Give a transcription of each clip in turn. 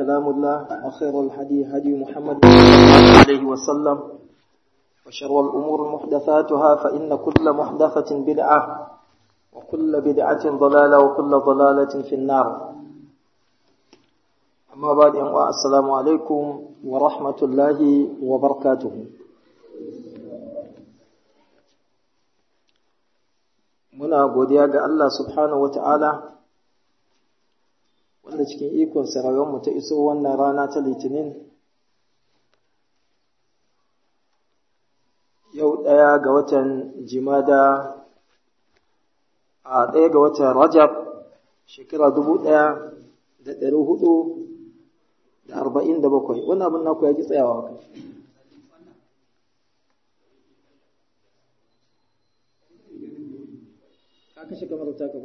كلام الله وخير الهدي هدي محمد صلى الله عليه وسلم وشر الأمور محدثاتها فإن كل محدثة بدعة وكل بدعة ضلالة وكل ضلالة في النار أما بعد السلام عليكم ورحمة الله وبركاته muna godiya ga Allah subhanahu wata'ala wanda cikin ikon mu ta iso wannan rana ta litinin yau ɗaya ga watan jimada a ɗaya ga watan rajab shekara dubu ɗaya da ɗari hudu da arba'in da bakwai wannan abin naku ya ki tsayawa kai ka kashe kamar ta ka ba?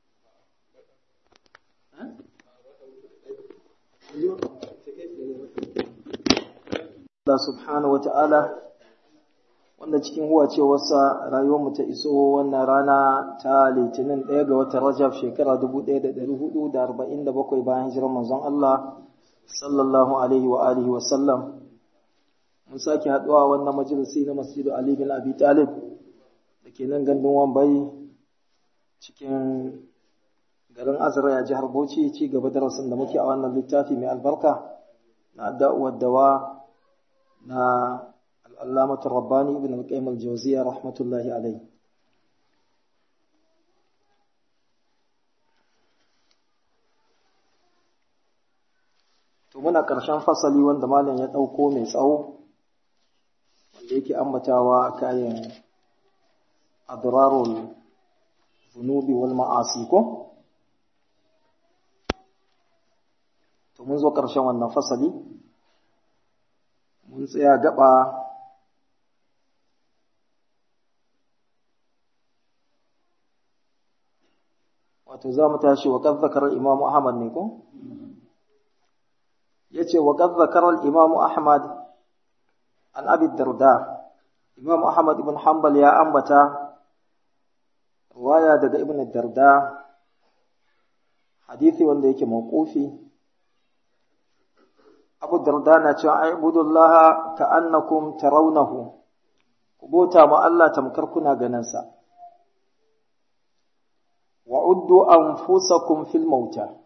Allah subhanahu wa ta'ala wanda cikin huwa cewarsa rayuwarmu ta iso wannan rana ta litinin ɗaya ga watan rajab shekara 1447 bayan hijirar manzon Allah sallallahu alaihi wa alihi wa sallam mun sake haɗuwa wannan majalisi na masjidu Ali bin Abi Talib da ke nan gandun Wambai cikin garin Azra ya jihar Bauchi ci gaba darasin da muke a wannan littafi mai albarka na da'uwar dawa na al'allamatul rabbani ibn al-qayyim al-jawziya rahmatullahi alayhi to muna ƙarshen fasali wanda malam ya ɗauko mai tsawo wanda yake ambatawa kayan adrarul zunubi wal ma'asi ko to mun zo ƙarshen wannan fasali mun tsaya gaba wato za mu tashi wa qad zakara imam ahmad ne ko yace wa qad zakara imam ahmad an abi darda imam ahmad ibn hanbal ya ambata riwaya daga ibn darda hadisi wanda yake mawqufi abu darda na cewa aibudullaha ka annakum tarawnahu ku bota ma Allah tamkar kuna ganin sa wa uddu anfusakum fil mauta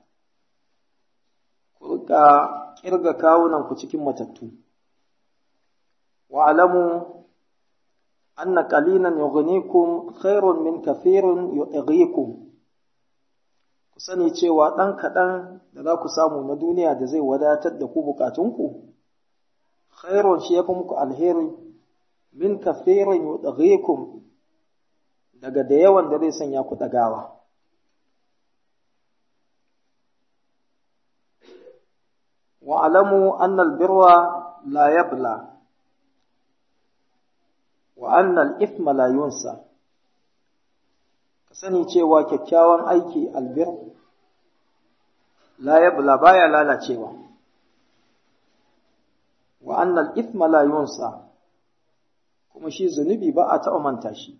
ku rika kirga kawunan ku cikin matattu wa alamu anna qalilan yughnikum khairun min kathirin yu'ghikum ku sani cewa ɗan kaɗan da za ku samu na duniya da zai wadatar da ku bukatunku, khairun shi ya fi muku alheri min kafirin yudaghikum daga da yawan da zai sanya ku ɗagawa. wa'alamu annal birwa la yabla wa annal ithma la yunsa ka sani cewa kyakkyawan aiki albir la yabla baya lalacewa wa annal ithma la yunsa kuma shi zunubi ba a taɓa manta shi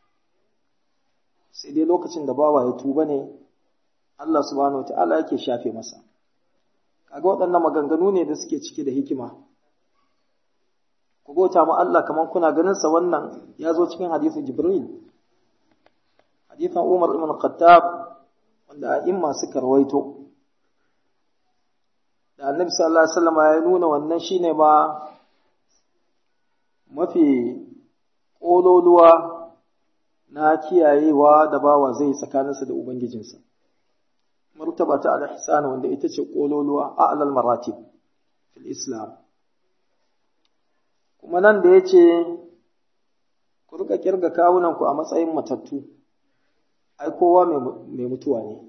sai dai lokacin da bawa ya tuba ne Allah subhanahu wata'ala yake shafe masa kaga waɗannan maganganu ne da suke cike da hikima ku bauta mu Allah kamar kuna ganin sa wannan ya zo cikin hadisin Jibril hadisin Umar ibn Khattab wanda a'imma suka rawaito da Annabi sallallahu alaihi wasallam ya nuna wannan shine ma mafi kololuwa na kiyayewa da bawa zai tsakaninsa da ubangijinsa martaba ta al-ihsan wanda ita ce kololuwa a'lal maratib fil islam kuma nan da yace ku rika kirga kawunanku a matsayin matattu ai kowa mai mutuwa ne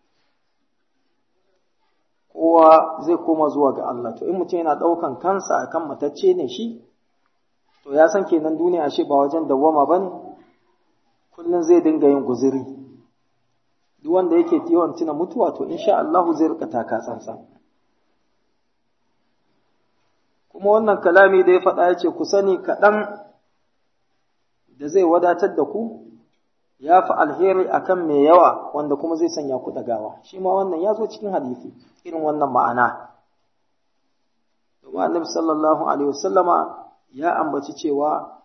kowa zai koma zuwa ga Allah to in mutum yana ɗaukan kansa akan matacce ne shi to ya san kenan duniya ashe ba wajen dawwama ba ne kullum zai dinga yin guziri duk wanda yake yawan tuna mutuwa to insha Allah zai rika taka tsantsan kuma wannan kalami da ya faɗa ya ce ku sani kaɗan da zai wadatar da ku ya fi alheri akan mai yawa wanda kuma zai sanya ku ɗagawa shi ma wannan ya zo cikin hadisi irin wannan ma'ana kuma annabi sallallahu alaihi wasallama ya ambaci cewa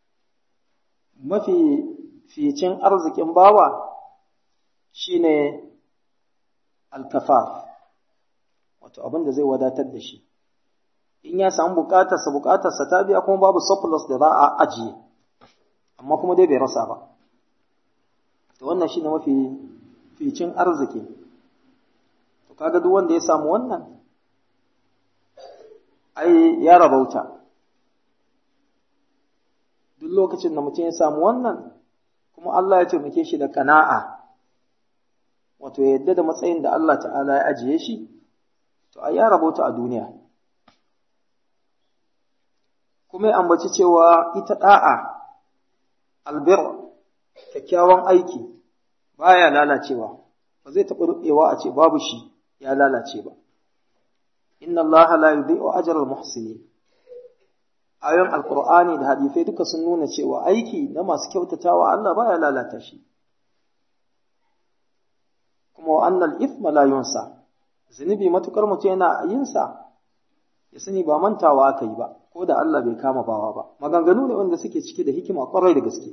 mafi ficin arzikin bawa shine alkafaf wato abin da zai wadatar da shi in ya samu bukatarsa bukatarsa ta biya kuma babu surplus da za a ajiye amma kuma dai bai rasa ba to wannan shine mafi ficin arziki to kaga duk wanda ya samu wannan ai ya rabauta duk lokacin da mutum ya samu wannan kuma Allah ya taimake shi da kana'a wato yadda da matsayin da Allah ta'ala ya ajiye shi to ai ya rabauta a duniya kuma ya ambaci cewa ita da'a albir kyakkyawan aiki baya lalacewa ba zai taɓa rubewa a ce babu shi ya lalace ba inna allaha la yudhi'u ajra al-muhsinin ayoyin alqur'ani da hadisai duka sun nuna cewa aiki na masu kyautatawa Allah baya lalata shi kuma wa annal ithma la yunsa zunubi matukar mutum yana yin sa ya sani ba mantawa aka yi ba ko da Allah bai kama bawa ba maganganu ne wanda suke cike da hikima kwarai da gaske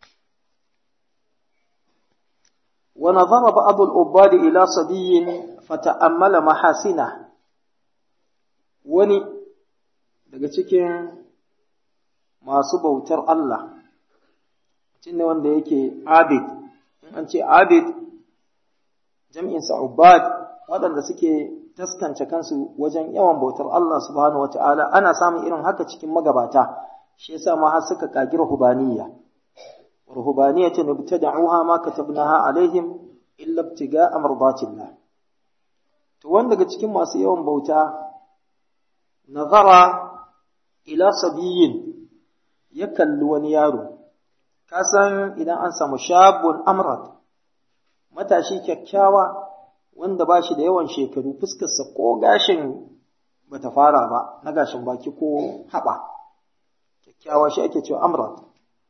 wa nazara ba'd al-ubad ila sabiyyin fata'ammala mahasina wani daga cikin masu bautar Allah mutum ne wanda yake abid in an ce abid jam'in sa ubad waɗanda suke taskance kansu wajen yawan bautar Allah subhanahu wata'ala ana samun irin haka cikin magabata shi yasa ma har suka kagi ruhbaniyya ruhbaniyya ta nabtada'uha ma katabnaha alaihim illa ibtiga'a mardatillah to wanda daga cikin masu yawan bauta nazara ila sabiyin ya kalli wani yaro ka san idan an samu shabun amrat matashi kyakkyawa wanda ba shi da yawan shekaru fuskarsa ko gashin bata fara ba na gashin baki ko haɓa kyakkyawa shi ake cewa amrat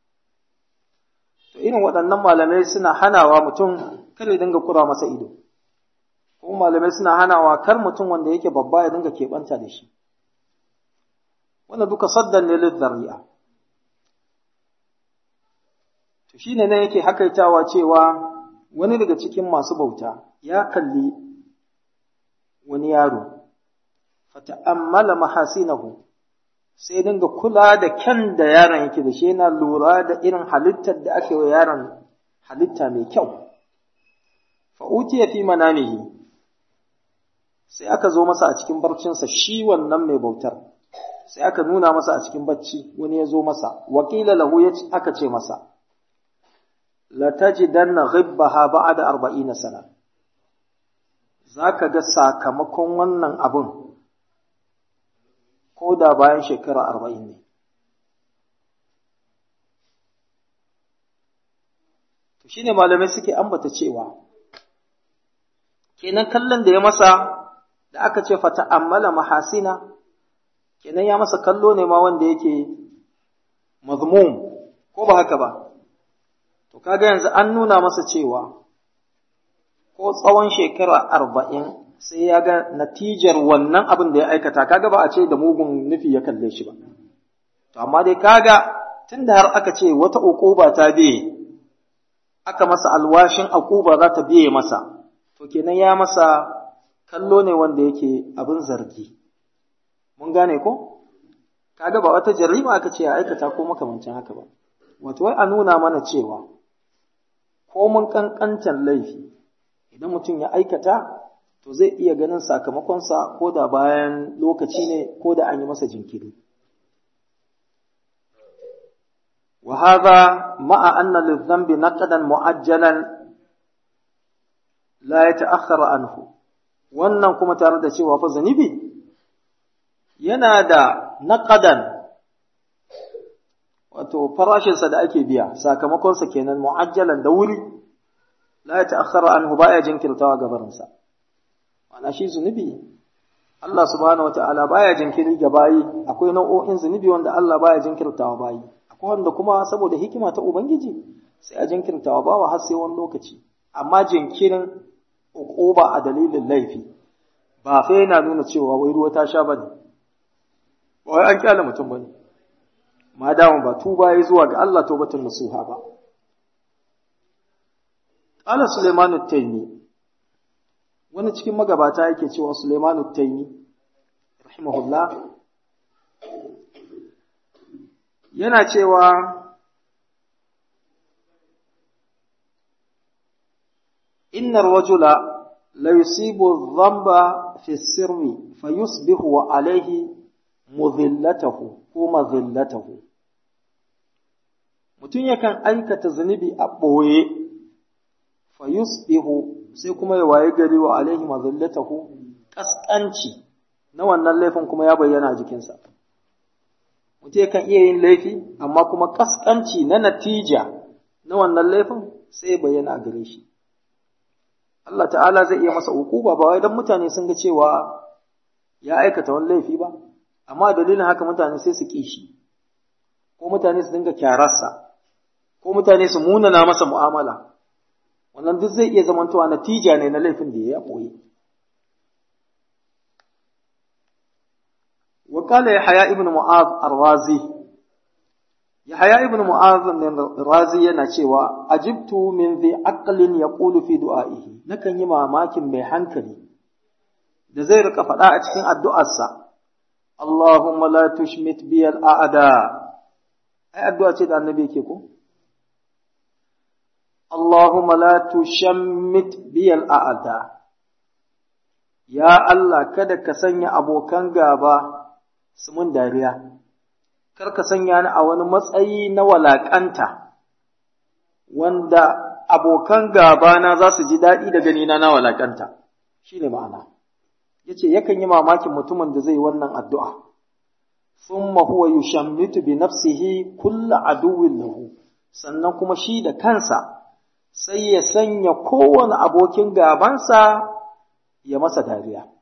to irin waɗannan malamai suna hanawa mutum kar ya dinga kura masa ido ko malamai suna hanawa kar mutum wanda yake babba ya dinga keɓanta da shi wannan duka saddan ne lizzari'a to shine nan yake hakaitawa cewa wani daga cikin masu bauta ya kalli wani yaro fata'ammala mahasinahu sai dinga kula da kyan da yaron yake da shi yana lura da irin halittar da ake wa yaron halitta mai kyau fa utiya fi manamihi sai aka zo masa a cikin barcinsa shi wannan mai bautar sai aka nuna masa a cikin bacci wani ya zo masa wakila lahu ya aka ce masa la tajidanna ghibbaha ba'da 40 sana zaka ga sakamakon wannan abun ko da bayan shekara 40 ne to shine malamai suke ambata cewa kenan kallon da ya masa da aka ce fata ammala mahasina kenan ya masa kallo ne ma wanda yake mazmum ko ba haka ba to kaga yanzu an nuna masa cewa ko tsawon shekara arba'in sai ya ga natijar wannan abin da ya aikata kaga ba a ce da mugun nufi ya kalle shi ba to amma dai kaga tunda har aka ce wata uquba ta biye aka masa alwashin uquba za ta biye masa to kenan ya masa kallo ne wanda yake abin zargi mun gane ko kaga ba wata jarima aka ce ya aikata ko makamancin haka ba wato wai a nuna mana cewa ko mun kankantan laifi idan mutum ya aikata to zai iya ganin sakamakonsa ko da bayan lokaci ne ko da an yi masa jinkiri wa hadha ma'a anna lidhanbi naqdan mu'ajjalan la yata'akhkhara anhu wannan kuma tare da cewa fa zanibi yana da naqadan wato farashinsa da ake biya sakamakonsa kenan mu'ajjalan da wuri la ya ta'akhkhara anhu baya jinkirtawa gabarinsa ana shi zunubi Allah subhanahu wata'ala baya jinkiri ga bayi akwai nau'o'in zunubi wanda Allah baya jinkirtawa bayi akwai wanda kuma saboda hikima ta ubangiji sai a jinkirtawa bawa har sai wani lokaci amma jinkirin uquba a dalilin laifi ba fa yana nuna cewa wai ruwa ta sha bane wai an kyale mutum bane ma dama ba tuba yi zuwa ga Allah taubatun nasuha ba qala Sulaiman at-Taymi wani cikin magabata yake cewa Sulaiman at-Taymi rahimahullah yana cewa innar rajula la yusibu dhanba fi sirri fayusbihu wa alayhi mudhillatahu ko madhillatahu mutum yakan aikata zunubi a ɓoye fayusbihu sai kuma ya waye gari wa alaihi madhillatahu kaskanci na wannan laifin kuma ya bayyana a jikinsa mutum yakan iya yin laifi amma kuma kaskanci na natija na wannan laifin sai ya bayyana a gare shi Allah ta'ala zai iya masa ukuba ba wai dan mutane sun ga cewa ya aikata wani laifi ba amma dalilin haka mutane sai su ƙi shi ko mutane su dinga kyararsa ko mutane su munana masa mu'amala wannan duk zai iya zamantowa natija ne na laifin da ya ɓoye وقال يحيى ابن معاذ الرازي يحيى ابن معاذ الرازي yana cewa ajibtu min dhi aqlin yaqulu fi du'aihi nakan yi mamakin mai hankali da zai rika faɗa a cikin addu'arsa Allahumma la tushmit bi al-a'da ai addu'a ce da annabi yake ko Allahumma la tushammit bi al-a'da ya Allah kada ka sanya abokan gaba su mun dariya, kar ka sanya ni a wani matsayi na walaƙanta, wanda abokan gabana za su ji daɗi da ganina na walaƙanta, shi ne ma'ana. Ya ce, yakan yi mamakin mutumin da zai wannan addu'a, sun huwa yushammitu bi nafsihi kulla aduwin lahu, sannan kuma shi da kansa sai ya sanya kowane abokin gabansa ya masa dariya.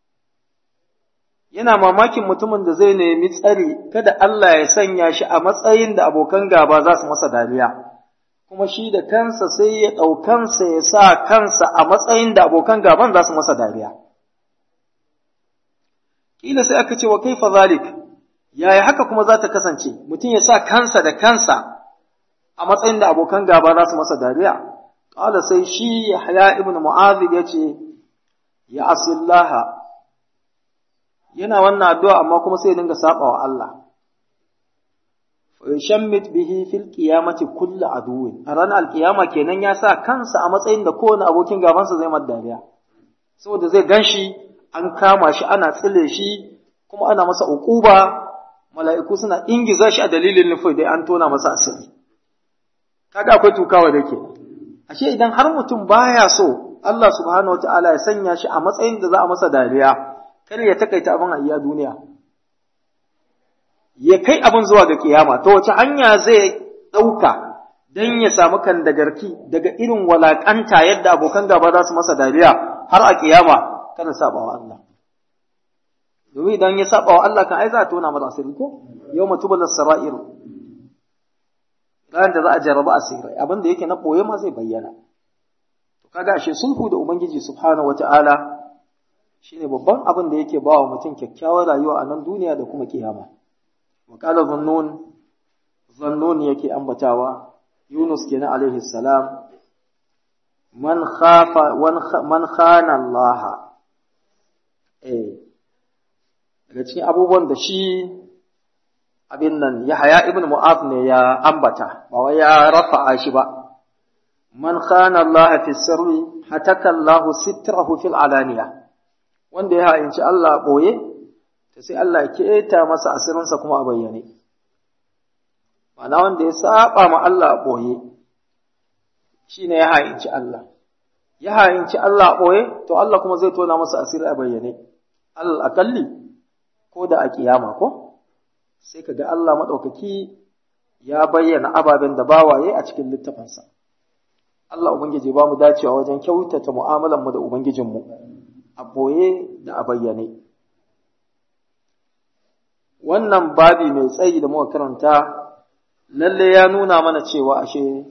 yana mamakin mutumin da zai nemi tsari kada Allah ya sanya shi a matsayin da abokan gaba za su masa dariya kuma shi da kansa sai ya ɗaukansa ya sa kansa a matsayin da abokan gaban za su masa dariya kila sai aka ce wa kaifa zalik yaya haka kuma za ta kasance mutum ya sa kansa da kansa a matsayin da abokan gaba za su masa dariya qala sai shi Yahya ibn Mu'adh yace ya asillaha yana wannan addu'a amma kuma sai dinga saba wa Allah. Shammit bihi fil qiyamati kullu aduwin a ranar alkiyama kenan ya sa kansa a matsayin da kowane abokin gabansa zai mar dariya saboda zai ganshi an kama shi ana tsile shi kuma ana masa uquba mala'iku suna ingiza shi a dalilin nufai dai an tona masa asiri kaga akwai tukawa da ke ashe idan har mutum baya so Allah subhanahu wataala ya sanya shi a matsayin da za a masa dariya kar ya takaita abin a iya duniya ya kai abin zuwa ga kiyama ta wace hanya zai ɗauka don ya samu kan dagarki daga irin walakanta yadda abokan gaba za su masa dariya har a kiyama kada saba wa Allah domin idan ya saba wa Allah kan ai za a tona masa asiri ko yau matubal sara'ir ranar da za a jarraba asirai abin da yake na ɓoye ma zai bayyana to kaga ashe sulhu da ubangiji subhanahu wata'ala shine babban abin da yake bawa mutum kyakkyawar rayuwa a nan duniya da kuma kiyama wa qala zannun zannun yake ambatawa yunus kenan alaihi salam man khafa man khana allah eh daga cikin abubuwan da shi abin nan Yahaya ibn Mu'az ne ya ambata ba wai ya rafa'a shi ba man khana Allah fi sirri hataka Allah sitrahu fil alaniya wanda ya ha'inci Allah boye to sai Allah ya keta masa asirinsa kuma a bayyane ma'ana wanda ya saba ma Allah boye shine ya ha'inci Allah ya ha'inci Allah boye to Allah kuma zai tona masa asiri a bayyane al akalli ko da a kiyama ko sai ka ga Allah maɗaukaki ya bayyana ababen da bawaye a cikin littafinsa. Allah Ubangiji ba mu dacewa wajen kyautata mu'amalanmu da Ubangijinmu a ɓoye da a bayyane. Wannan babi mai tsayi da muka karanta lalle ya nuna mana cewa ashe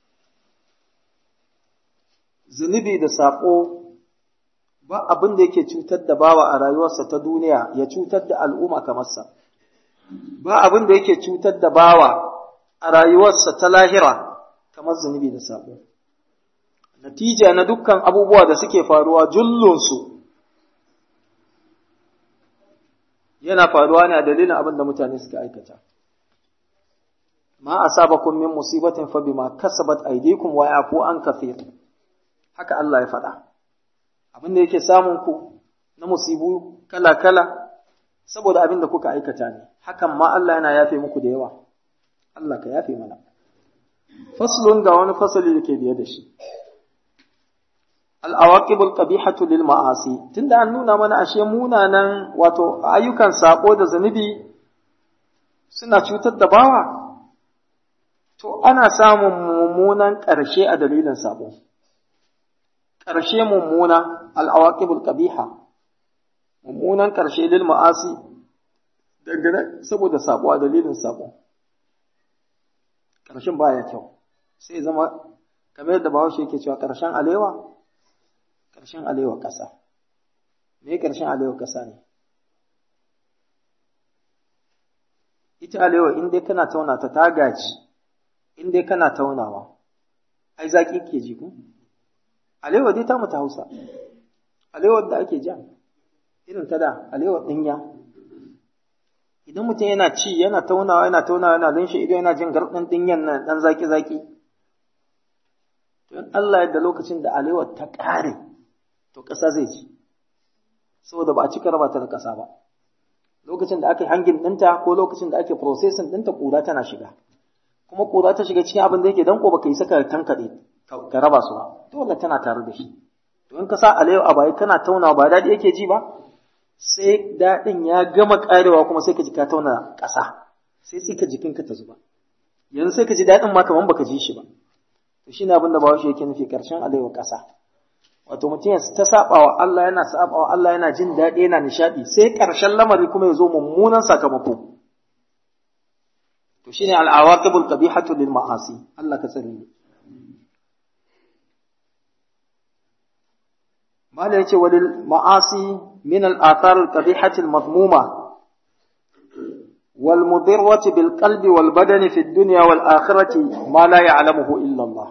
zunubi da saƙo ba abin da yake cutar da bawa a rayuwarsa ta duniya ya cutar da al'umma kamar sa. ba abin da yake cutar da bawa a rayuwarsa ta lahira kamar zunubi da sabo natija na dukkan abubuwa da suke faruwa jullunsu yana faruwa ne a dalilin abin da mutane suka aikata ma asabakum min musibatin fa bima kasabat aydikum wa yafu an kathir haka Allah ya faɗa abin da yake samun ku na musibu kala kala saboda abin da kuka aikata ne hakan ma Allah yana yafe muku da yawa Allah ka yafe mana faslun ga wani fasali da ke biye da shi al'awaqibul qabihatu lil ma'asi tunda an nuna mana ashe munanan wato ayyukan sako da zanubi suna cutar da bawa to ana samun mummunan ƙarshe a dalilin sabo ƙarshe mummuna al'awaqibul qabiha mummunan ƙarshe lil ma'asi daga saboda sabo a dalilin sabo ƙarshen baya kyau sai zama kamar yadda bahaushe yake cewa ƙarshen alewa ƙarshen alewa ƙasa me ƙarshen alewa ƙasa ne ita alewa in dai kana tauna ta ta gaji in dai kana taunawa ai zaki ke ji ku alewa dai ta mutu hausa alewa da ake ja irin ta da alewa ɗinya idan mutum yana ci yana taunawa yana taunawa yana linshe idan yana jin garɗin ɗinyan nan ɗan zaki zaki to in Allah yadda lokacin da alewa ta ƙare to ƙasa zai ji saboda ba a cika raba ta da ƙasa ba lokacin da aka yi hangin ɗinta ko lokacin da ake processing ɗinta ƙura tana shiga kuma ƙura ta shiga cikin abin da yake danko baka yi saka tankaɗe ka raba su ba dole tana tare da shi to in ka sa alewa a baya kana taunawa ba daɗi yake ji ba sai daɗin ya gama ƙarewa kuma sai ka ji ka tauna ƙasa sai tsika jikinka ta zuba yanzu sai ka ji daɗin ma kamar baka ji shi ba to shine abin da bawashi yake nufi ƙarshen alewa ƙasa wato mutum ya ta saba wa Allah yana saba wa Allah yana jin daɗi yana nishaɗi sai ƙarshen lamari kuma ya zo mummunan sakamako to shine al-awaqibul qabihatu lil ma'asi Allah ka tsare mu mala yace walil ma'asi min al-athar al-qabihati al-madmuma wal mudirrati bil qalbi wal badani fi ad-dunya wal akhirati ma la ya'lamuhu illa Allah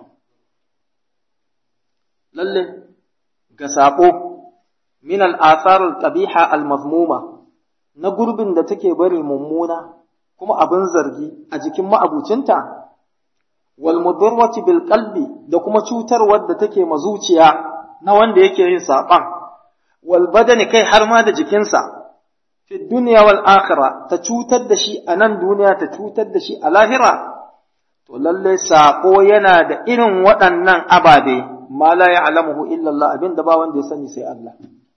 lalle ga saƙo min al'asarul ƙabiha al-mazmuma na gurbin da take bari mummuna kuma abin zargi a jikin ma'abucinta, wal mudarwati bil qalbi da kuma cutarwar da take mazuciya na wanda yake yin saɓan, wal badani kai har ma da jikinsa, fi duniya wal akhira ta cutar da shi a nan duniya ta cutar da shi a lahira, to lalle saƙo yana da irin waɗannan ababe. ma la ya'lamuhu illa Allah abinda ba wanda ya sani sai Allah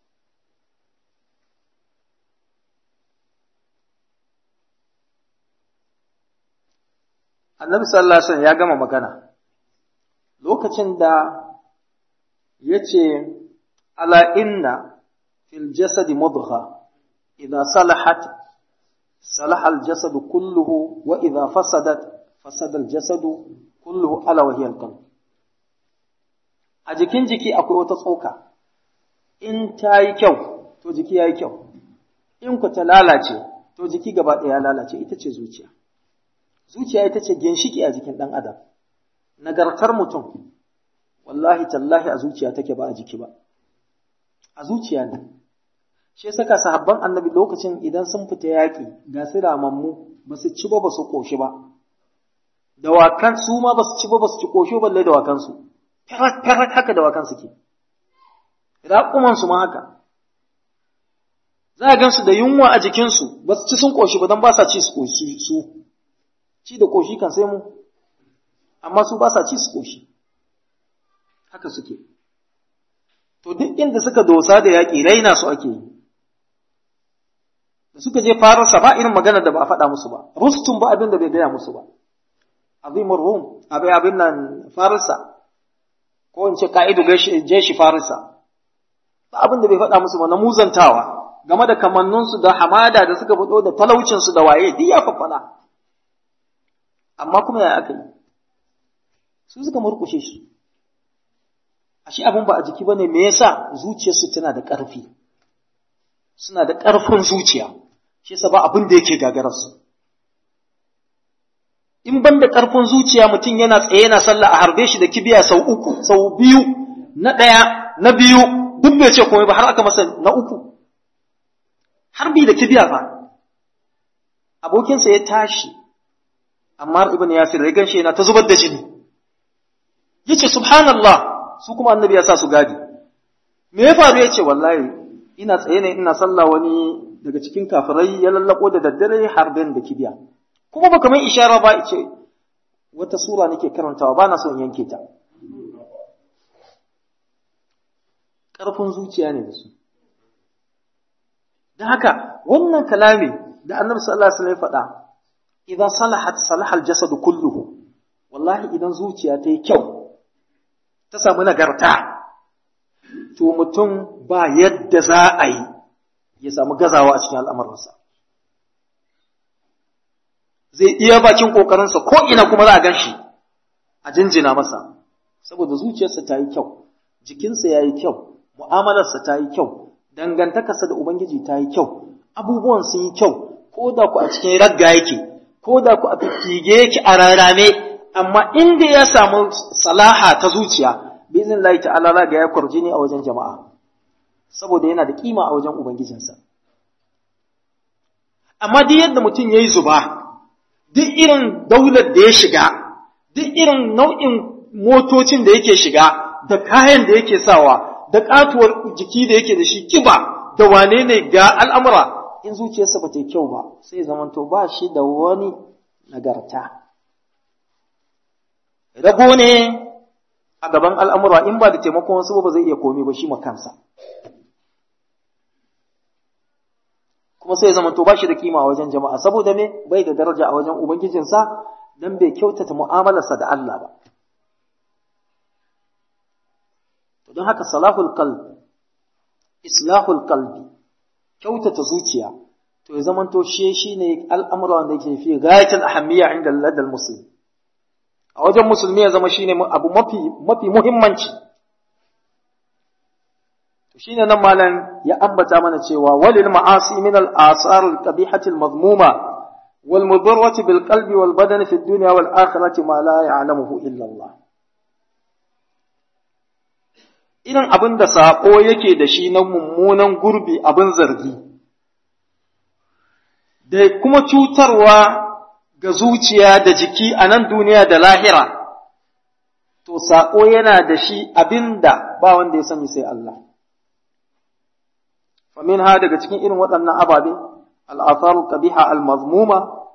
Annabi sallallahu alaihi wasallam ya gama magana lokacin da yace ala inna fil jasadi mudgha idha salahat salaha al jasad kulluhu wa idha fasadat fasada al jasad kulluhu ala wa hiya al qalb a jikin jiki akwai wata tsoka in ta yi kyau to jiki ya yi kyau in ku ta lalace to jiki gaba ɗaya ya lalace ita ce zuciya zuciya ita ce ginshiki a jikin ɗan adam nagartar mutum wallahi tallahi a zuciya take ba a jiki ba a zuciya ne shi saka sahabban annabi lokacin idan sun fita yaƙi ga su ramammu ba su ci ba ba su ƙoshi ba dawakan su ma ba su ci ba ba su ci ƙoshi balle dawakansu farat haka da wakan suke, raƙumansu ma haka, za a gansu da yunwa a jikinsu, ba su ci sun ƙoshi ba don ba sa ci su ƙoshi su, ci da ƙoshi kan sai mu, amma su ba sa ci su ƙoshi, haka suke. To duk inda suka dosa da yaƙi raina su ake yi, da suka je fararsa ba irin magana da ba a faɗa musu ba, rustun ba abin da bai gaya musu ba, azimur rum, abin abin nan fararsa. ko in ce ka'idu jeshi farisa ba abin da bai faɗa musu ba na muzantawa game da kamanninsu da hamada da suka fito da talaucinsu da waye duk ya faffada amma kuma ya aka yi su suka murkushe shi ashe abin ba a jiki bane me yasa zuciyarsu tana da ƙarfi suna da ƙarfin zuciya shi yasa ba abin da yake gagararsu in ban da ƙarfin zuciya mutum yana tsaye yana sallah a harbe shi da kibiya sau uku sau biyu na ɗaya na biyu duk bai ce komai ba har aka masa na uku harbi da kibiya fa abokinsa ya tashi amma ibn yasir ya ganshi yana ta zubar da jini yace subhanallah su kuma annabi ya sa su gadi me ya faru yace wallahi ina tsaye ne ina sallah wani daga cikin kafirai ya lallako da daddare harbin da kibiya kuma ba kamar ishara ba ce wata sura nake karantawa ba na son yanke ta ƙarfin zuciya ne da su don haka wannan kalami da annabi sallallahu alaihi wasallam faɗa idan salahat salaha aljasad kulluhu wallahi idan zuciya ta yi kyau ta samu nagarta to mutum ba yadda za a yi ya samu gazawa a cikin al'amuransa zai iya bakin ƙoƙarinsa ko ina kuma za a gan shi a jinjina masa saboda zuciyarsa ta yi kyau jikinsa ya yi kyau mu'amalarsa ta yi kyau dangantakarsa da ubangiji ta yi kyau abubuwan sun yi kyau ko da ku a cikin ragga yake ko da ku a fifige yake a rarame amma inda ya samu salaha ta zuciya bizin lahi ta'ala raga ya kwarjini a wajen jama'a saboda yana da kima a wajen ubangijinsa amma duk yadda mutum ya yi zuba duk irin daular da ya shiga duk irin nau'in motocin da yake shiga da kayan da yake sawa da katuwar jiki da yake da shi kiba da wane ne ga al'amura in zuciyarsa ba ta yi kyau ba sai zamanto ba shi da wani nagarta rago ne a gaban al'amura in ba da taimakon wasu ba zai iya komi ba shi makansa kuma sai zamanto ba shi da kima a wajen jama'a saboda me bai da daraja a wajen ubangijinsa don bai kyautata mu'amalarsa da Allah ba don haka salahul qalb islahul qalbi kyautata zuciya to ya zamanto shi shine al'amura wanda yake fi ghayatul ahammiya inda ladal muslim a wajen musulmi ya zama shine abu mafi mafi muhimmanci to shine nan malam ya ambata mana cewa walil ma'asi min al asar al qabihati al madmuma wal mudarrati bil qalbi wal badani fi dunya wal akhirati ma la ya'lamuhu illa Allah irin abin da saƙo yake da shi na mummunan gurbi abin zargi, da kuma cutarwa ga zuciya da jiki a nan duniya da lahira, to saƙo yana da shi abin da ba wanda ya sani sai Allah. Famin ha daga cikin irin waɗannan ababe, al'afaru ƙabiha al-mazmuma,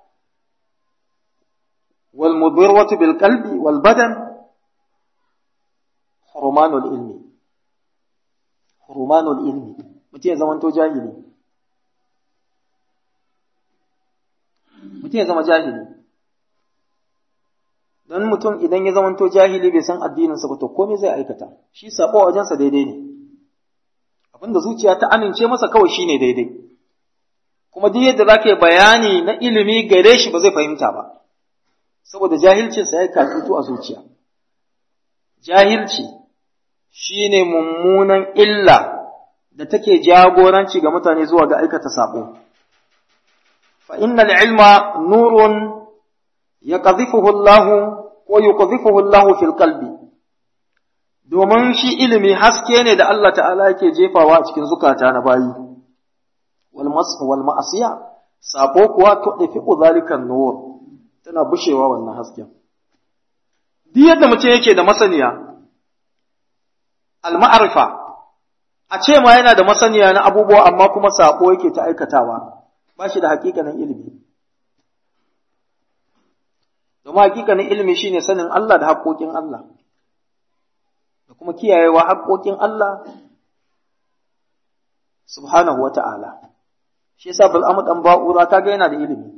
wal mudirwatu bil qalbi wal badan, hurmanul ilmi. rumanul ilmi mutum ya zamanto jahili mutum ya zama jahili don mutum idan ya zamanto jahili bai san addininsa ba to komai zai aikata shi sabo a wajensa daidai ne abinda zuciya ta amince masa kawai shine daidai kuma duk yadda za ka bayani na ilimi gare shi ba zai fahimta ba saboda jahilcinsa ya katutu a zuciya jahilci shi ne mummunan illa da take jagoranci ga mutane zuwa ga aikata saɓo. Fa innal ilma nurun ya Allah ko yi Allah fil qalbi domin shi ilimi haske ne da Allah ta'ala yake jefawa a cikin zukata na bayi. Wal ma'asiya, saɓo kuwa to ɗafi zalikan nur tana bushewa wannan hasken. Duk yadda mutum yake da masaniya, al-ma'arifa a ce ma yana da masaniya na abubuwa amma kuma sako yake ta aikatawa ba shi da hakikanin ilimi domin hakikanin ilimi shine sanin Allah da haƙoƙin Allah da kuma kiyayewa haƙoƙin Allah subhanahu wa ta'ala shi yasa bil'amu dan ba'ura kaga yana da ilimi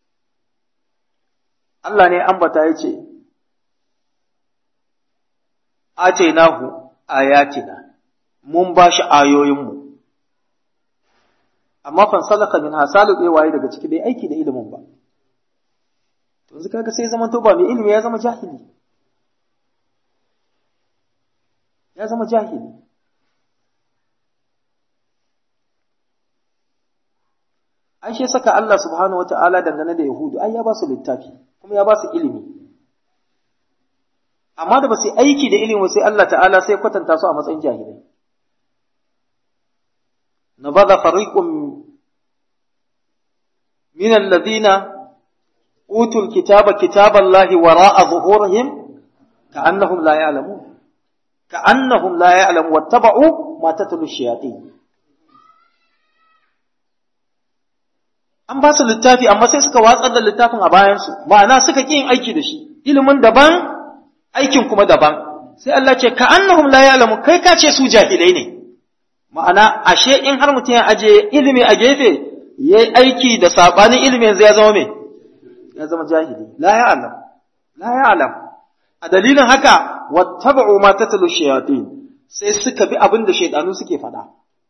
Allah ne ambata ya ce atainahu ayatina mun ba shi ayoyinmu amma fansalaka min hasalu bai waye daga ciki bai aiki da ilimin ba to yanzu kaga sai zaman to ba mai ilimi ya zama jahili ya zama jahili an shi saka Allah subhanahu wata'ala dangane da Yahudu ai ya ba su littafi kuma ya ba su ilimi amma da ba su aiki da ilimi sai Allah ta'ala sai kwatanta su a matsayin jahilai nabadha fariqun min alladhina utul kitaba kitaballahi wara'a zuhurihim ka'annahum la ya'lamun ka'annahum la ya'lamun wattaba'u ma tatlu shayatin an ba su littafi amma sai suka watsar da littafin a bayansu ma'ana suka ƙi yin aiki da shi ilimin daban aikin kuma daban sai Allah ce ka annahum la ya'lamu kai ka ce su jahilai ne ma'ana ashe in har mutum ya aje ilimi a gefe yayi aiki da sabanin ilimi yanzu ya zama me ya zama jahili la ya'lam la ya'lam a dalilin haka wattaba'u ma tatlu shayatin sai suka bi abin da shaydanu suke faɗa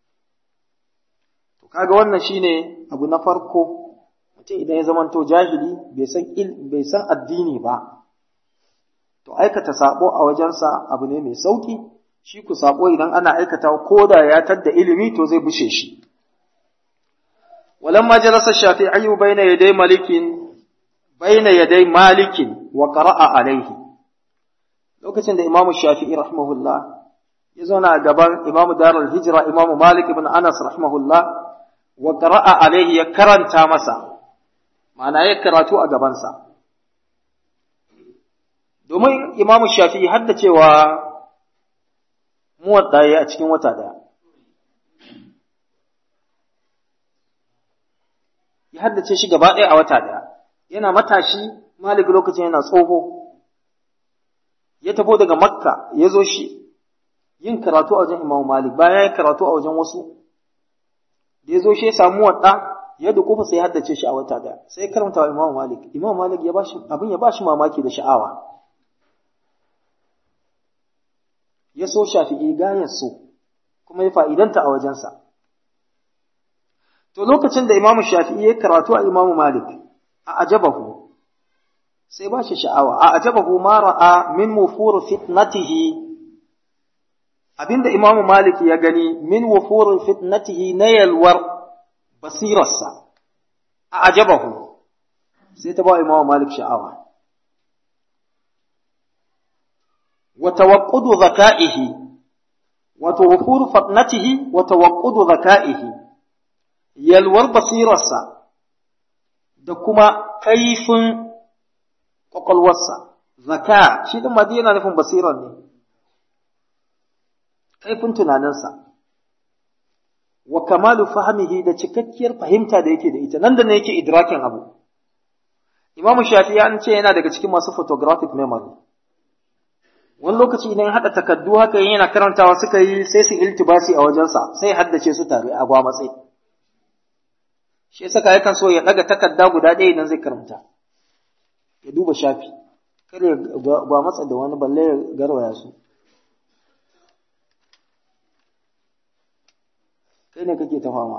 kaga wannan shine abu na farko mutum idan ya zamanto jahili bai san bai san addini ba to aikata sabo a wajensa abu ne mai sauki shi ku sabo idan ana aikata ko da ya tadda ilimi to zai bushe shi walamma jalasa shafi'i baina yaday malikin baina yaday malikin wa qara'a alaihi lokacin da imamu shafi'i rahimahullah ya zauna a gaban imamu darul hijra imamu malik ibn anas rahimahullah wa qara'a alaihi ya karanta masa ma'ana ya karatu a gabansa domin imamu shafi'i hadda cewa muwadda ya a cikin wata daya ya haddace shi gaba ɗaya a wata daya yana matashi malik lokacin yana tsoho ya tafo daga makka ya zo shi yin karatu a wajen imamu malik bayan ya karatu a wajen wasu da ya zo shi ya samu wadda ya dukufa sai haddace shi a wata daya sai karanta wa Imam Malik Imam Malik ya bashi abin ya bashi mamaki da sha'awa ya so Shafi'i gayar so kuma ya fa'idanta a wajensa to lokacin da Imam Shafi'i ya karatu a Imam Malik a ajabahu sai ba shi sha'awa a ajabahu ma ra'a min wufur fitnatihi abinda Imam Malik ya gani min wufur fitnatihi na yalwar basirarsa a ajabahu sai ta ba Imam Malik sha'awa wa tawaqqudu zaka'ihi wa tawquru fatnatihi wa tawaqqudu zaka'ihi yalwar basirarsa da kuma kaifin kwakwalwarsa zaka shi din madina nufin basirar ne kaifin tunaninsa wa kamalu fahmihi da cikakkiyar fahimta da yake da ita nan da ne yake idrakin abu imamu shafi'i an ce yana daga cikin masu photographic memory wani lokaci idan haɗa takaddu haka yana karantawa suka yi sai su iltibasi a wajensa sai haddace su tare a gwamatse shi saka yakan so ya ɗaga takarda guda ɗaya idan zai karanta ya duba shafi kada ya gwamatsa da wani balle ya garwaya su kai ne kake ta fama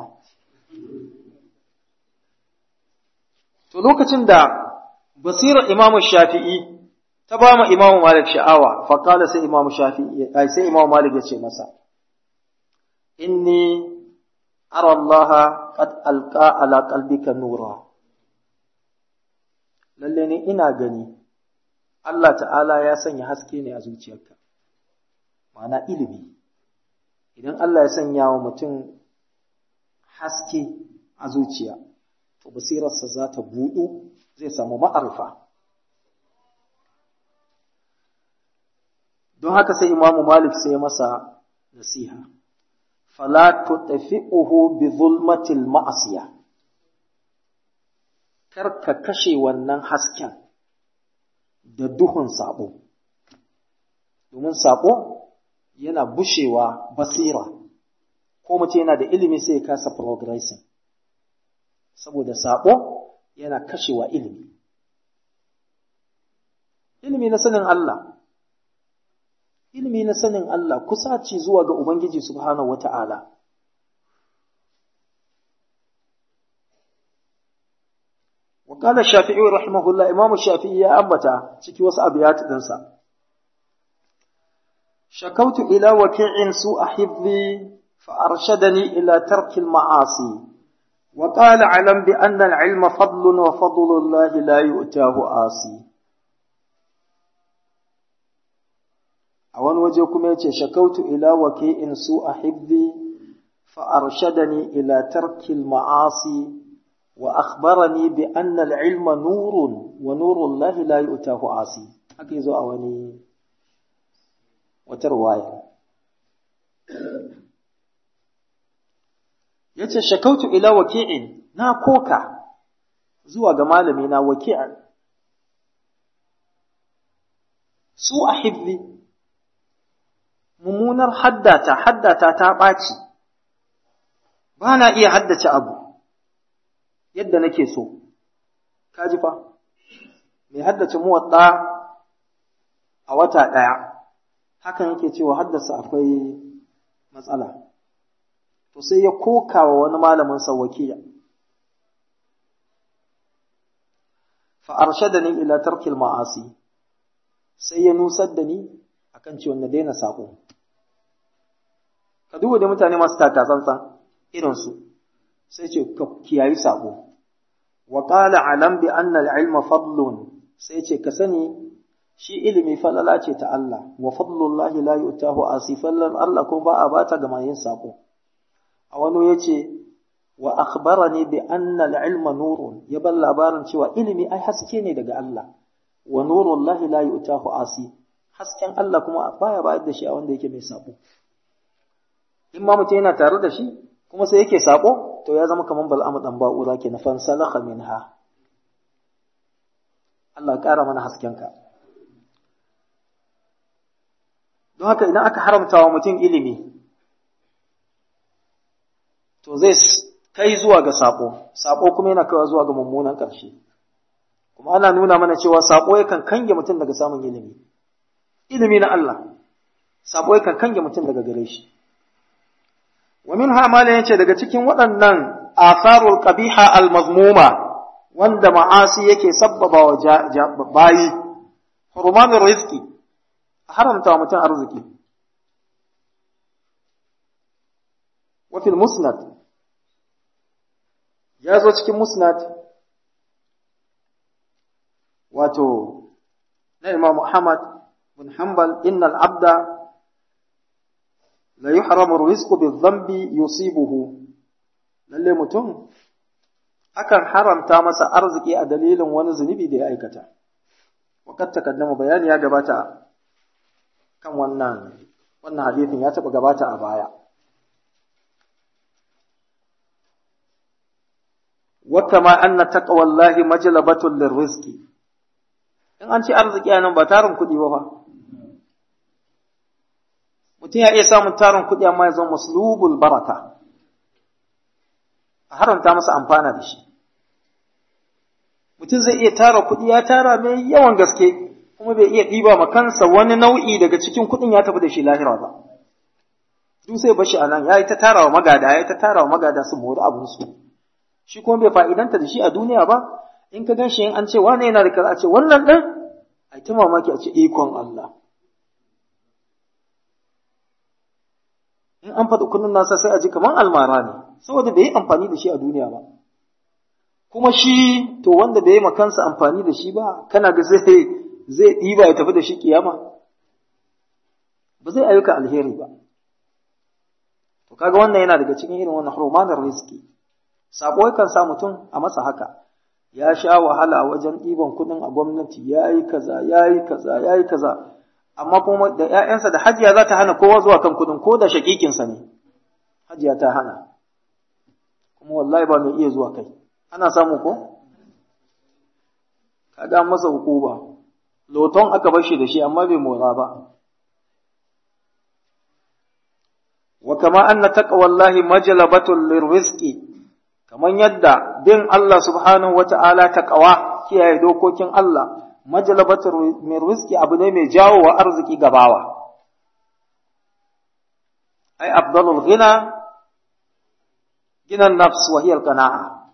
to lokacin da basirar imamu shafi'i ta ba ma imamu malik sha'awa faƙala sai imamu shafi'i ai sai imamu malik ya ce masa inni ara Allah qad alqa ala qalbika nura lalle ne ina gani Allah ta'ala ya sanya haske ne a zuciyarka ma'ana ilimi idan Allah ya sanya wa mutum haske a zuciya to basirarsa za ta buɗu zai samu ma'arfa don haka sai imamu malik sai masa nasiha fala tutfi'uhu bi zulmatil ma'asiya kar ka kashe wannan hasken da duhun sabo domin sabo yana bushewa basira ko mace yana da ilimi sai ya kasa progressing saboda sabo yana kashewa ilimi ilimi na sanin Allah ilimi na sanin Allah kusaci zuwa ga Ubangiji subhanahu wata'ala وقال الشافعي رحمه الله إمام الشافعي يا أبتا ciki wasu abiyat dinsa شكوت إلى وكيع سوء حفظي فأرشدني إلى ترك المعاصي وقال علم بأن العلم فضل وفضل الله لا يؤتاه آسي a wani waje kuma yace shakautu ila waki'in su a hibbi fa arshadani ila tarkil ma'asi wa akhbarani bi anna al-ilma nurun wa nurul lahi la yu'tahu asi haka yazo a wani wata riwaya yace shakautu ila waki'in na koka zuwa ga malami na waki'a su a hibbi mummunar haddata haddata ta ɓaci ba na iya haddace abu yadda nake so kaji fa mai haddace muwaɗa a wata ɗaya hakan yake cewa haddasa akwai matsala to sai ya koka wa wani malamin sawakiya fa arshadani ila tarkil ma'asi sai ya nusar da ni akan cewa na daina sako ka duba da mutane masu taka tsantsan irinsu sai ce ka kiyayi sako wa qala alam bi anna al-ilma fadlun sai ce ka sani shi ilimi falala ce ta Allah wa fadlullahi la yu'tahu asifallan Allah ko ba a bata ga yin sako a wani yace wa akhbarani bi anna al-ilma nurun ya bar labarin cewa ilimi ai haske ne daga Allah wa nurullahi la yu'tahu asi hasken Allah kuma baya bayar da shi a wanda yake mai sako in ma mutum yana tare da shi kuma sai yake sako to ya zama kaman bal'amu dan ba'ura ke na fansalakha minha Allah ƙara mana haskenka don haka idan aka haramta wa mutum ilimi to zai kai zuwa ga sako sako kuma yana kaiwa zuwa ga mummunan ƙarshe kuma ana nuna mana cewa sako yakan kange mutum daga samun ilimi ilimi na Allah sabo yakan kange mutum daga gare shi wa min hamala yace daga cikin waɗannan atharul qabiha al mazmuma wanda ma'asi yake sabbaba wa bayi hurmanur rizqi haramta wa mutum arziki wa fil musnad ya zo cikin musnad wato na Imam Muhammad بن حنبل إن العبد لا يحرم الرزق بالذنب يصيبه lalle mutum akan haramta masa arziki a dalilin wani zunubi da ya aikata wakat takaddama bayani ya gabata kan wannan wannan hadisin ya taba gabata a baya wa kama anna taqwallahi majlabatun lirrizqi in an ce arziki a nan ba tarin kuɗi ba fa mutum ya iya samun tarin kuɗi amma ya zama maslubul baraka a haramta masa amfana da shi mutum zai iya tara kuɗi ya tara mai yawan gaske kuma bai iya ɗiba ma kansa wani nau'i daga cikin kuɗin ya tafi da shi lahira ba duk sai bashi a nan ya yi ta tara wa magada ya yi ta tara wa magada su mori abinsu shi kuma bai fa'idanta da shi a duniya ba in ka gan shi in an ce wane yana da kaza a ce wannan ɗin a ta mamaki a ce ikon Allah in an faɗi kullum nasa sai a ji kamar almara ne saboda bai yi amfani da shi a duniya ba kuma shi to wanda bai yi ma kansa amfani da shi ba kana ga zai zai ɗiba ya tafi da shi kiyama ba zai ayyuka alheri ba to kaga wannan yana daga cikin irin wannan hurumanar rizki sako yakan sa mutum a masa haka ya sha wahala wajen ɗiban kuɗin a gwamnati ya yi kaza ya yi kaza ya yi kaza amma kuma da ‘ya'yansa da hajiya za ta hana kowa zuwa kan kuɗin ko da shaƙiƙinsa ne hajiya ta hana kuma wallahi ba mai iya zuwa kai ana samu ko kaga masa hukuma loton aka bar shi da shi amma bai mora ba wa kama anna taqwallahi majlabatul lirrizqi kaman yadda bin Allah subhanahu wata'ala taqwa kiyaye dokokin Allah majlabatul min rizqi abu ne mai jawo wa arziki gabawa ai afdalul ghina gina nafs wa hiya al-qana'a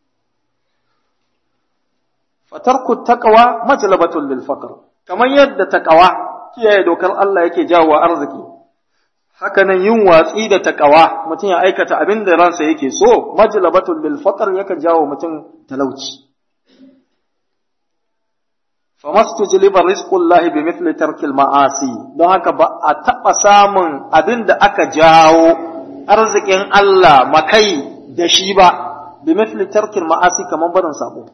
fatarku taqwa majlabatul lil faqr kaman yadda taqwa kiyaye dokar Allah yake jawo wa arziki hakanan yin watsi da takawa mutum ya aikata abin da ransa yake so majlabatul lil faqr yakan jawo mutum talauci famastujliba rizqullahi bimithli tarkil ma'asi don haka ba a taba samun abin da aka jawo arzikin Allah makai da shi ba bimithli tarkil ma'asi kaman barin sabo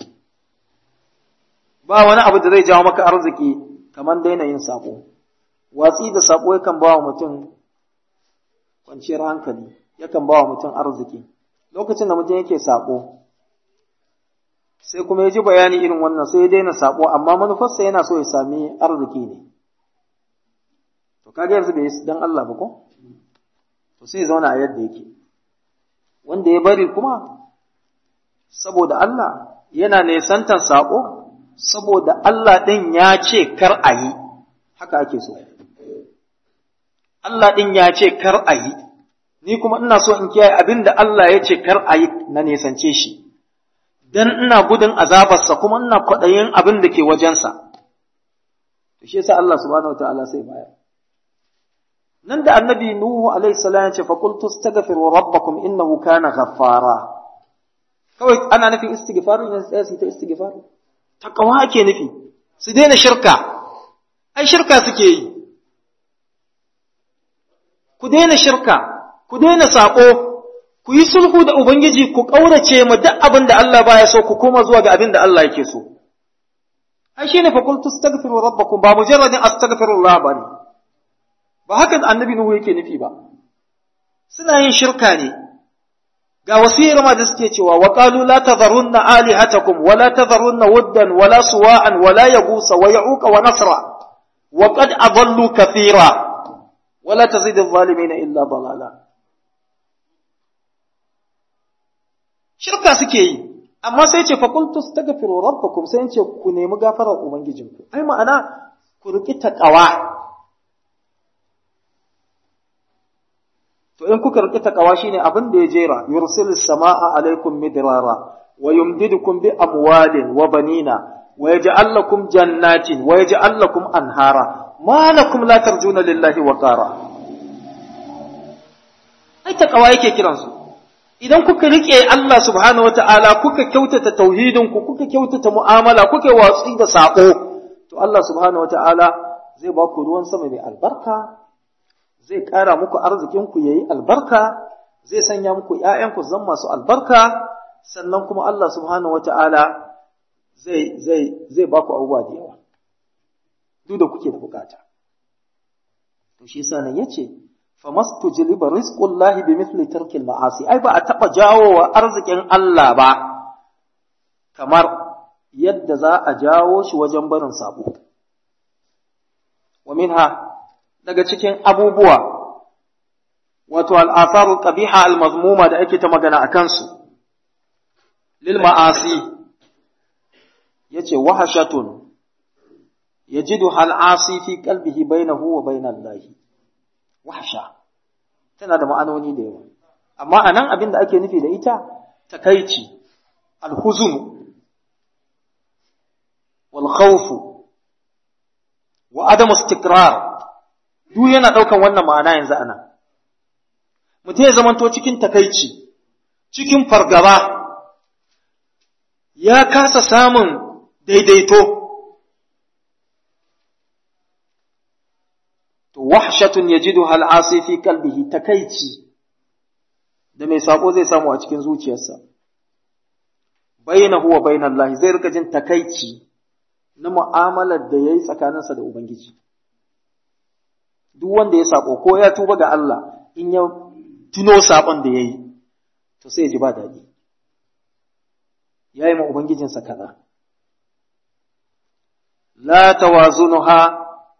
ba wani abu da zai jawo maka arziki kaman daina yin sabo watsi da sabo yakan ba wa mutum kwanciyar hankali yakan ba wa mutum arziki lokacin da mutum yake sabo sai kuma ya ji bayani irin wannan sai ya daina sabo amma manufarsa yana so ya sami arziki ne to kaga yanzu bai dan Allah ba ko to sai ya zauna a yadda yake wanda ya bari kuma saboda Allah yana nesantan sabo saboda Allah din ya ce kar a yi haka ake so Allah ɗin ya ce kar a yi, ni kuma ina so in kiyaye abin da Allah ya ce kar a yi na nesance shi, don ina gudun azabarsa kuma ina kwaɗayin abin da ke wajensa. To shi yasa Allah subhanahu wa ta'ala sai baya. Nan da annabi Nuhu alaihi salam ya ce fa qultu astaghfiru rabbakum innahu kana ghaffara. Kawai ana nufin istighfaru ne sai su ta istighfaru. Takawa ake nufi. Su daina shirka. Ai shirka suke yi. ku daina shirka, ku daina saƙo, ku yi sulhu da Ubangiji ku ƙaurace ma duk abin da Allah baya so ku koma zuwa ga abin da Allah yake so. Ai shi ne fakultu astaghfiru rabbakum ba mujarradin astaghfirullah ba ne. Ba haka annabi Nuhu yake nufi ba. Suna yin shirka ne. Ga wasiyar ma da suke cewa wa qalu la tadharunna alihatakum wa la tadharunna wuddan wa la suwa'an wa la yagusa wa ya'uqa wa nasra wa qad adallu kathira wala tazid adh-dhalimin illa dalala shirka suke yi amma sai ce faqultu astaghfiru rabbakum sai ce ku nemi gafarar ubangijinku ai ma'ana ku riki taqwa to in kuka riki taqwa shine abin da ya jera yursilis samaa alaikum midrara wa yumdidukum bi amwalin wa banina wa yaj'al lakum jannatin wa yaj'al lakum anhara ma lakum la tarjuna lillahi wa qara ai takawa yake kiran su idan kuka rike Allah subhanahu wataala kuka kyautata tauhidin ku kuka kyautata mu'amala kuka watsi da sako to Allah subhanahu wataala zai ba ku ruwan sama mai albarka zai ƙara muku arzikin ku yayi albarka zai sanya muku ƴaƴan ku zan masu albarka sannan kuma Allah subhanahu wataala zai zai zai ba ku abubuwa da yawa duk da kuke da bukata. To shi yasa nan yace famastujliba rizqullahi bimithli tarkil ma'asi ai ba a taba jawo wa arzikin Allah ba kamar yadda za a jawo shi wajen barin sabo. Wa minha daga cikin abubuwa wato al'asaru qabiha al-mazmuma da ake ta magana a kansu lil ma'asi yace wahashatun يجدها العاصي في قلبه بينه وبين الله وحشا tana da ma'anoni da yawa amma anan abin da ake nufi da ita takaici alhuzun wal khawf wa adam istikrar duk yana daukan wannan ma'ana yanzu ana mutum ya zamanto cikin takaici cikin fargaba ya kasa samun daidaito wahshatun yajiduha al'asi fi qalbihi takaici da mai sako zai samu a cikin zuciyarsa bainahu wa bainallahi zai rika jin takaici na mu'amalar da yayi tsakaninsa da ubangiji duk wanda ya sako ko ya tuba ga Allah in ya tuno sakon da yayi to sai ya ji ba daɗi yayi ma ubangijinsa kaza la tawazunuha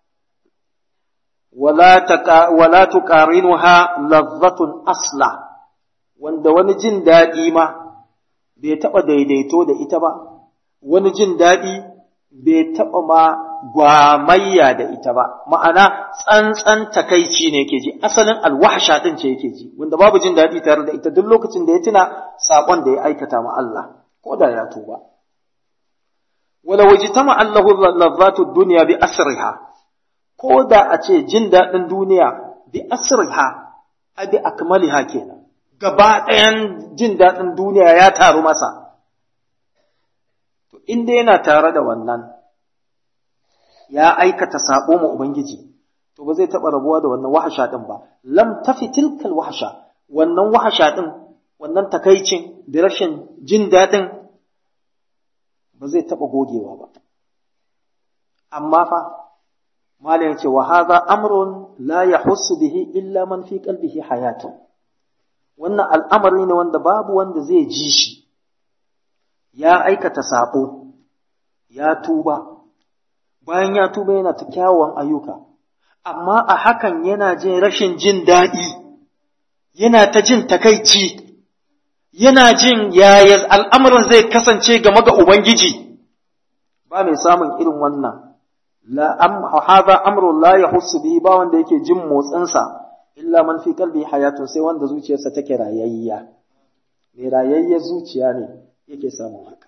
wala tuqarinuha lazzatun asla wanda wani jin daɗi ma bai taɓa daidaito da ita ba wani jin daɗi bai taɓa ma gwamayya da ita ba ma'ana tsantsan takaici ne yake ji asalin alwahsha din ce yake ji wanda babu jin daɗi tare da ita duk lokacin da ya tuna saƙon da ya aikata ma Allah ko da ya tuba wala wajtama allahu lazzatu dunya bi asriha ko da a ce jin daɗin duniya bi asriha a bi akmaliha kenan gaba ɗayan jin daɗin duniya ya taru masa to inda yana tare da wannan ya aikata sabo ma ubangiji to ba zai taɓa rabuwa da wannan wahasha ɗin ba lam tafi tilkal wahasha wannan wahasha ɗin wannan takaicin da rashin jin daɗin ba zai taɓa gogewa ba amma fa malam yace wa hadha amrun la yahussu bihi illa man fi qalbihi hayatun wannan al'amari ne wanda babu wanda zai ji shi ya aikata sabo ya tuba bayan ya tuba yana ta kyawawan ayyuka amma a hakan yana jin rashin jin daɗi yana ta jin takaici yana jin yaya al'amarin zai kasance game ga Ubangiji ba mai samun irin wannan la am hadha amrun la yahussu bihi ba wanda yake jin motsinsa illa man fi qalbi hayatun sai wanda zuciyarsa take rayayya mai rayayya zuciya ne yake samun haka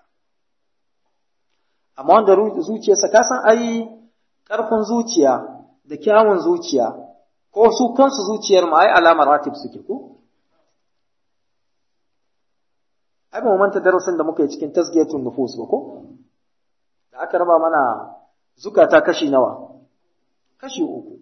amma wanda zuciyarsa ka san ai karfin zuciya da kyawun zuciya ko su kansu zuciyar ma ai alamar ratib suke ko ai ba mu manta darasin da muka yi cikin tasgiyatun nufus ba ko da aka raba mana zukata kashi nawa kashi uku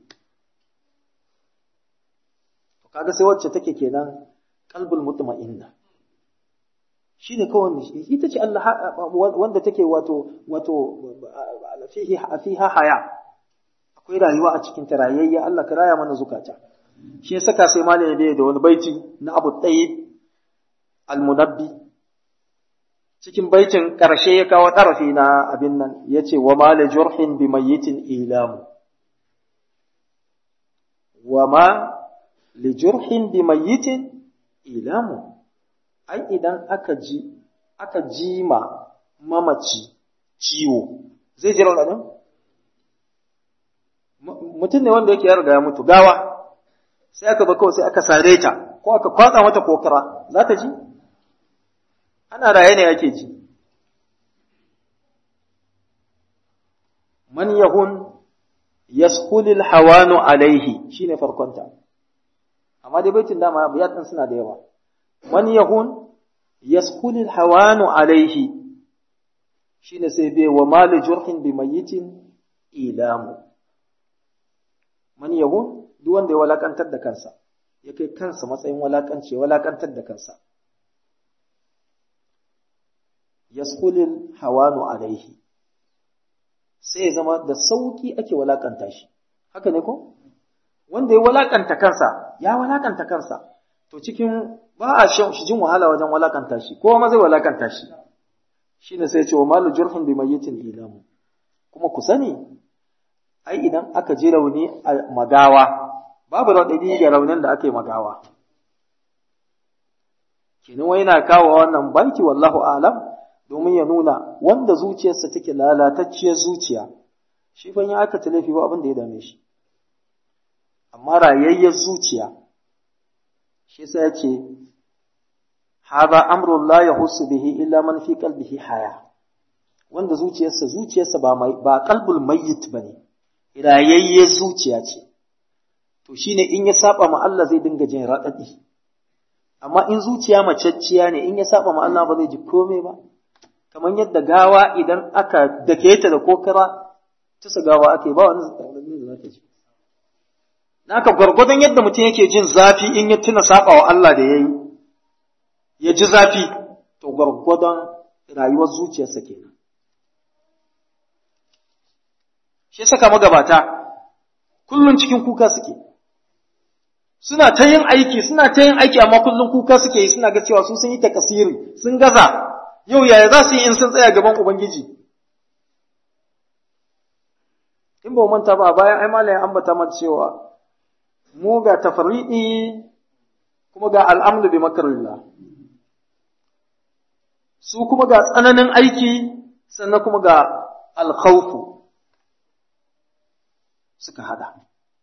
to kaga sai wacce take kenan qalbul mutma'inna shine kawai ita ce Allah wanda take wato wato fihi fiha haya akwai rayuwa a cikin tarayayya Allah ka raya mana zukata shi saka sai malami bai da wani baiti na Abu Tayyib al-Munabbi cikin baitin ƙarshe ya kawo ɗarafi na abin nan ya ce wa ma la jurhin bi mayyitin ilamu wa ma li jurhin bi mayyitin ilamu ai idan aka ji aka ji ma mamaci ciwo zai ji raɗaɗin mutum ne wanda yake ya riga ya mutu gawa sai aka ba kawai sai aka sare ta ko aka kwatsa mata kokara za ta ji ana raye ne ake ji man yahun yaskulil hawanu alaihi shine farkonta amma dai baitin dama biyat din suna da yawa man yahun yaskulil hawanu alaihi shine sai bai wa mali jurhin bi mayyitin ilamu man yahun duk wanda ya walakantar da kansa ya kai kansa matsayin walakanci walakantar da kansa yaskulil hawanu alaihi sai zama da sauki ake walakanta shi haka ne ko wanda ya walakanta kansa ya walakanta kansa to cikin ba a shi jin wahala wajen walakanta shi ko ma zai walakanta shi shine sai ce wa malu jurhin bi mayyitin ilamu kuma ku sani ai idan aka ji rauni a magawa babu raɗaɗi ga raunin da aka yi magawa kenan wai na kawo wannan banki wallahu alam domin ya nuna wanda zuciyarsa take lalatacciyar zuciya shi fa ya aka laifi ba abin da ya dame shi amma rayayyar zuciya shi sai ya ce hadha amrun la yahussu bihi illa man fi qalbihi haya wanda zuciyarsa zuciyarsa ba mai ba qalbul mayyit bane rayayyar zuciya ce to shine in ya saba ma Allah zai dinga jin radadi amma in zuciya macacciya ne in ya saba ma Allah ba zai ji komai ba kamar yadda gawa idan aka dake ta da kokara tusa gawa ake ba wani zai da zaka ji naka gwargwadon yadda mutum yake jin zafi in ya tuna saba wa Allah da yayi ya ji zafi to gwargwadon rayuwar zuciyarsa kenan shi saka magabata kullun cikin kuka suke suna ta yin aiki suna ta yin aiki amma kullun kuka suke yi suna ga cewa su sun yi takasiri sun gaza yau yaya za su yi in sun tsaya gaban Ubangiji? In ba manta ba bayan ai malayin ambata mata cewa mu ga tafarriɗi kuma ga al'amdu bi makarillah. Su kuma ga tsananin aiki sannan kuma ga alkhawfu suka hada.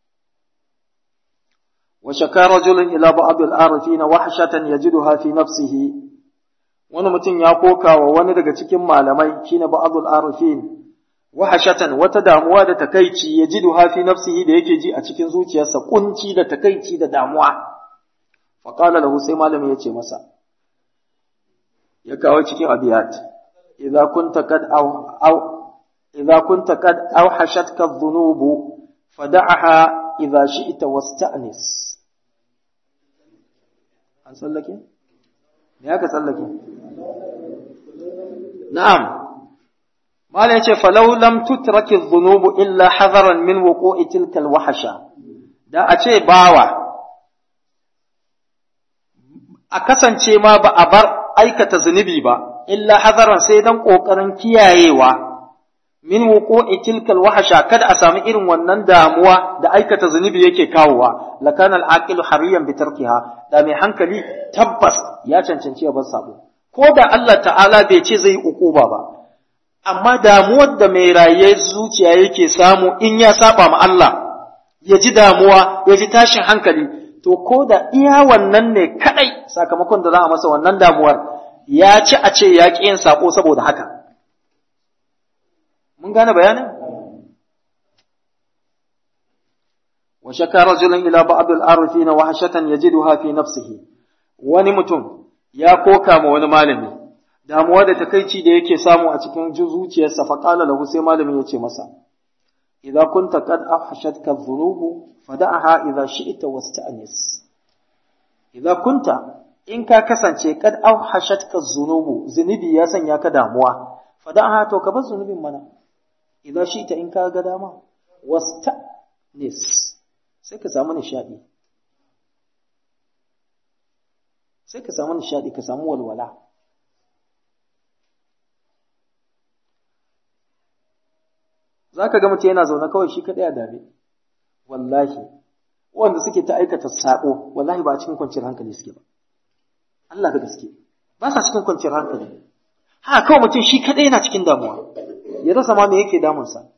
وشكى رجل إلى بعض العارفين وحشة يجدها في نفسه wani mutum ya koka wa wani daga cikin malamai shine ba'dul arifin wahashatan wata damuwa da takaici ya ji fi nafsihi da yake ji a cikin zuciyarsa kunci da takaici da damuwa faƙala lahu sai malami ya ce masa ya kawo cikin abiyat idza kunta kad aw idza kunta kad awhashatka adh-dhunubu fad'aha idza shi'ta wasta'nis an sallake me aka sallake na'am mala yace falau lam tutraki adh-dhunubu illa hadaran min wuqu'i tilka al-wahsha da a ce bawa a kasance ma ba a bar aikata zunubi ba illa hadaran sai dan kokarin kiyayewa min wuqu'i tilka al-wahsha kada a sami irin wannan damuwa da aikata zunubi yake kawowa lakana al-aqilu hariyan bi tarkiha da mai hankali tabbas ya cancanci ya bar sabo ko da Allah ta'ala bai ce zai ukuba ba amma damuwar da mai raye zuciya yake samu in ya saba ma Allah ya ji damuwa ya ji tashin hankali to ko da iya wannan ne kadai sakamakon da za a masa wannan damuwar ya ci a ce ya ƙi yin sako saboda haka mun gane bayanin wa shaka rajulun ila ba'd al-arifin wa hashatan yajiduha fi nafsihi wani mutum ya koka ma wani malami damuwa da takaici da yake samu a cikin zuciyarsa fa qala lahu sai malamin ya ce masa idza kunta qad ahshatka dhunubu fada'aha idza shi'ta wasta'nis idza kunta in ka kasance kad ahshatka dhunubu zunubi ya sanya ka damuwa fada'aha to ka bar zunubin mana idza shi'ta in ka ga dama wasta'nis sai ka samu nishadi sai ka samu nishadi ka samu walwala za ka ga mutum yana zaune kawai shi kaɗai a dame wallahi wanda suke ta aikata saƙo wallahi ba a cikin kwanciyar hankali suke ba Allah da gaske ba sa cikin kwanciyar hankali ha kawai mutum shi kaɗai yana cikin damuwa ya rasa ma me yake damunsa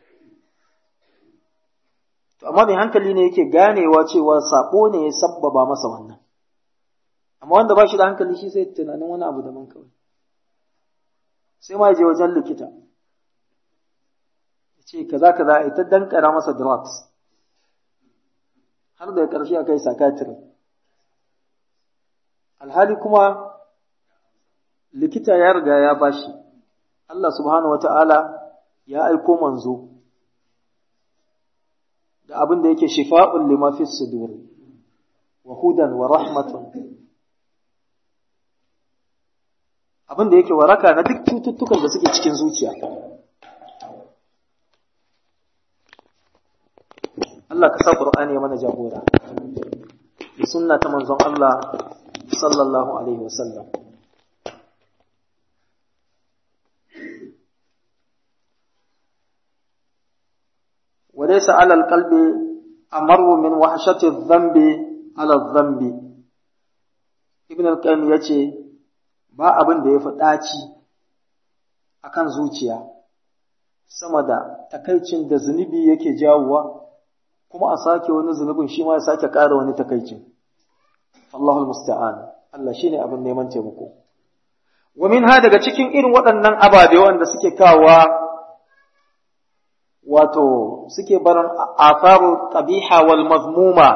to amma mai hankali ne yake ganewa cewa saƙo ne ya sabbaba masa wannan amma wanda ba shi da hankali shi sai tunanin wani abu daban kawai sai ma ya je wajen likita ce kaza kaza ita dankara masa drugs har da ƙarshe a kai psychiatry alhali kuma likita ya riga ya bashi Allah subhanahu wata'ala ya aiko manzo da abin da yake shifa'un lima fi sudur wa hudan wa rahmatun abin da yake waraka na duk cututtukan da suke cikin zuciya Allah ka sa Qur'ani ya mana jagora da sunna ta manzon Allah sallallahu alaihi wasallam وليس على القلب أمر من وحشة الذنب على الذنب ابن القيم yace ba abin da ya fi ɗaci akan zuciya sama da takaicin da zunubi yake jawowa kuma a sake wani zunubin shi ma ya sake ƙara wani takaicin. Allahul musta'an Allah shi ne abin neman taimako. Wa min ha daga cikin irin waɗannan ababe wanda suke kawa wato suke barin afaru qabiha wal mazmuma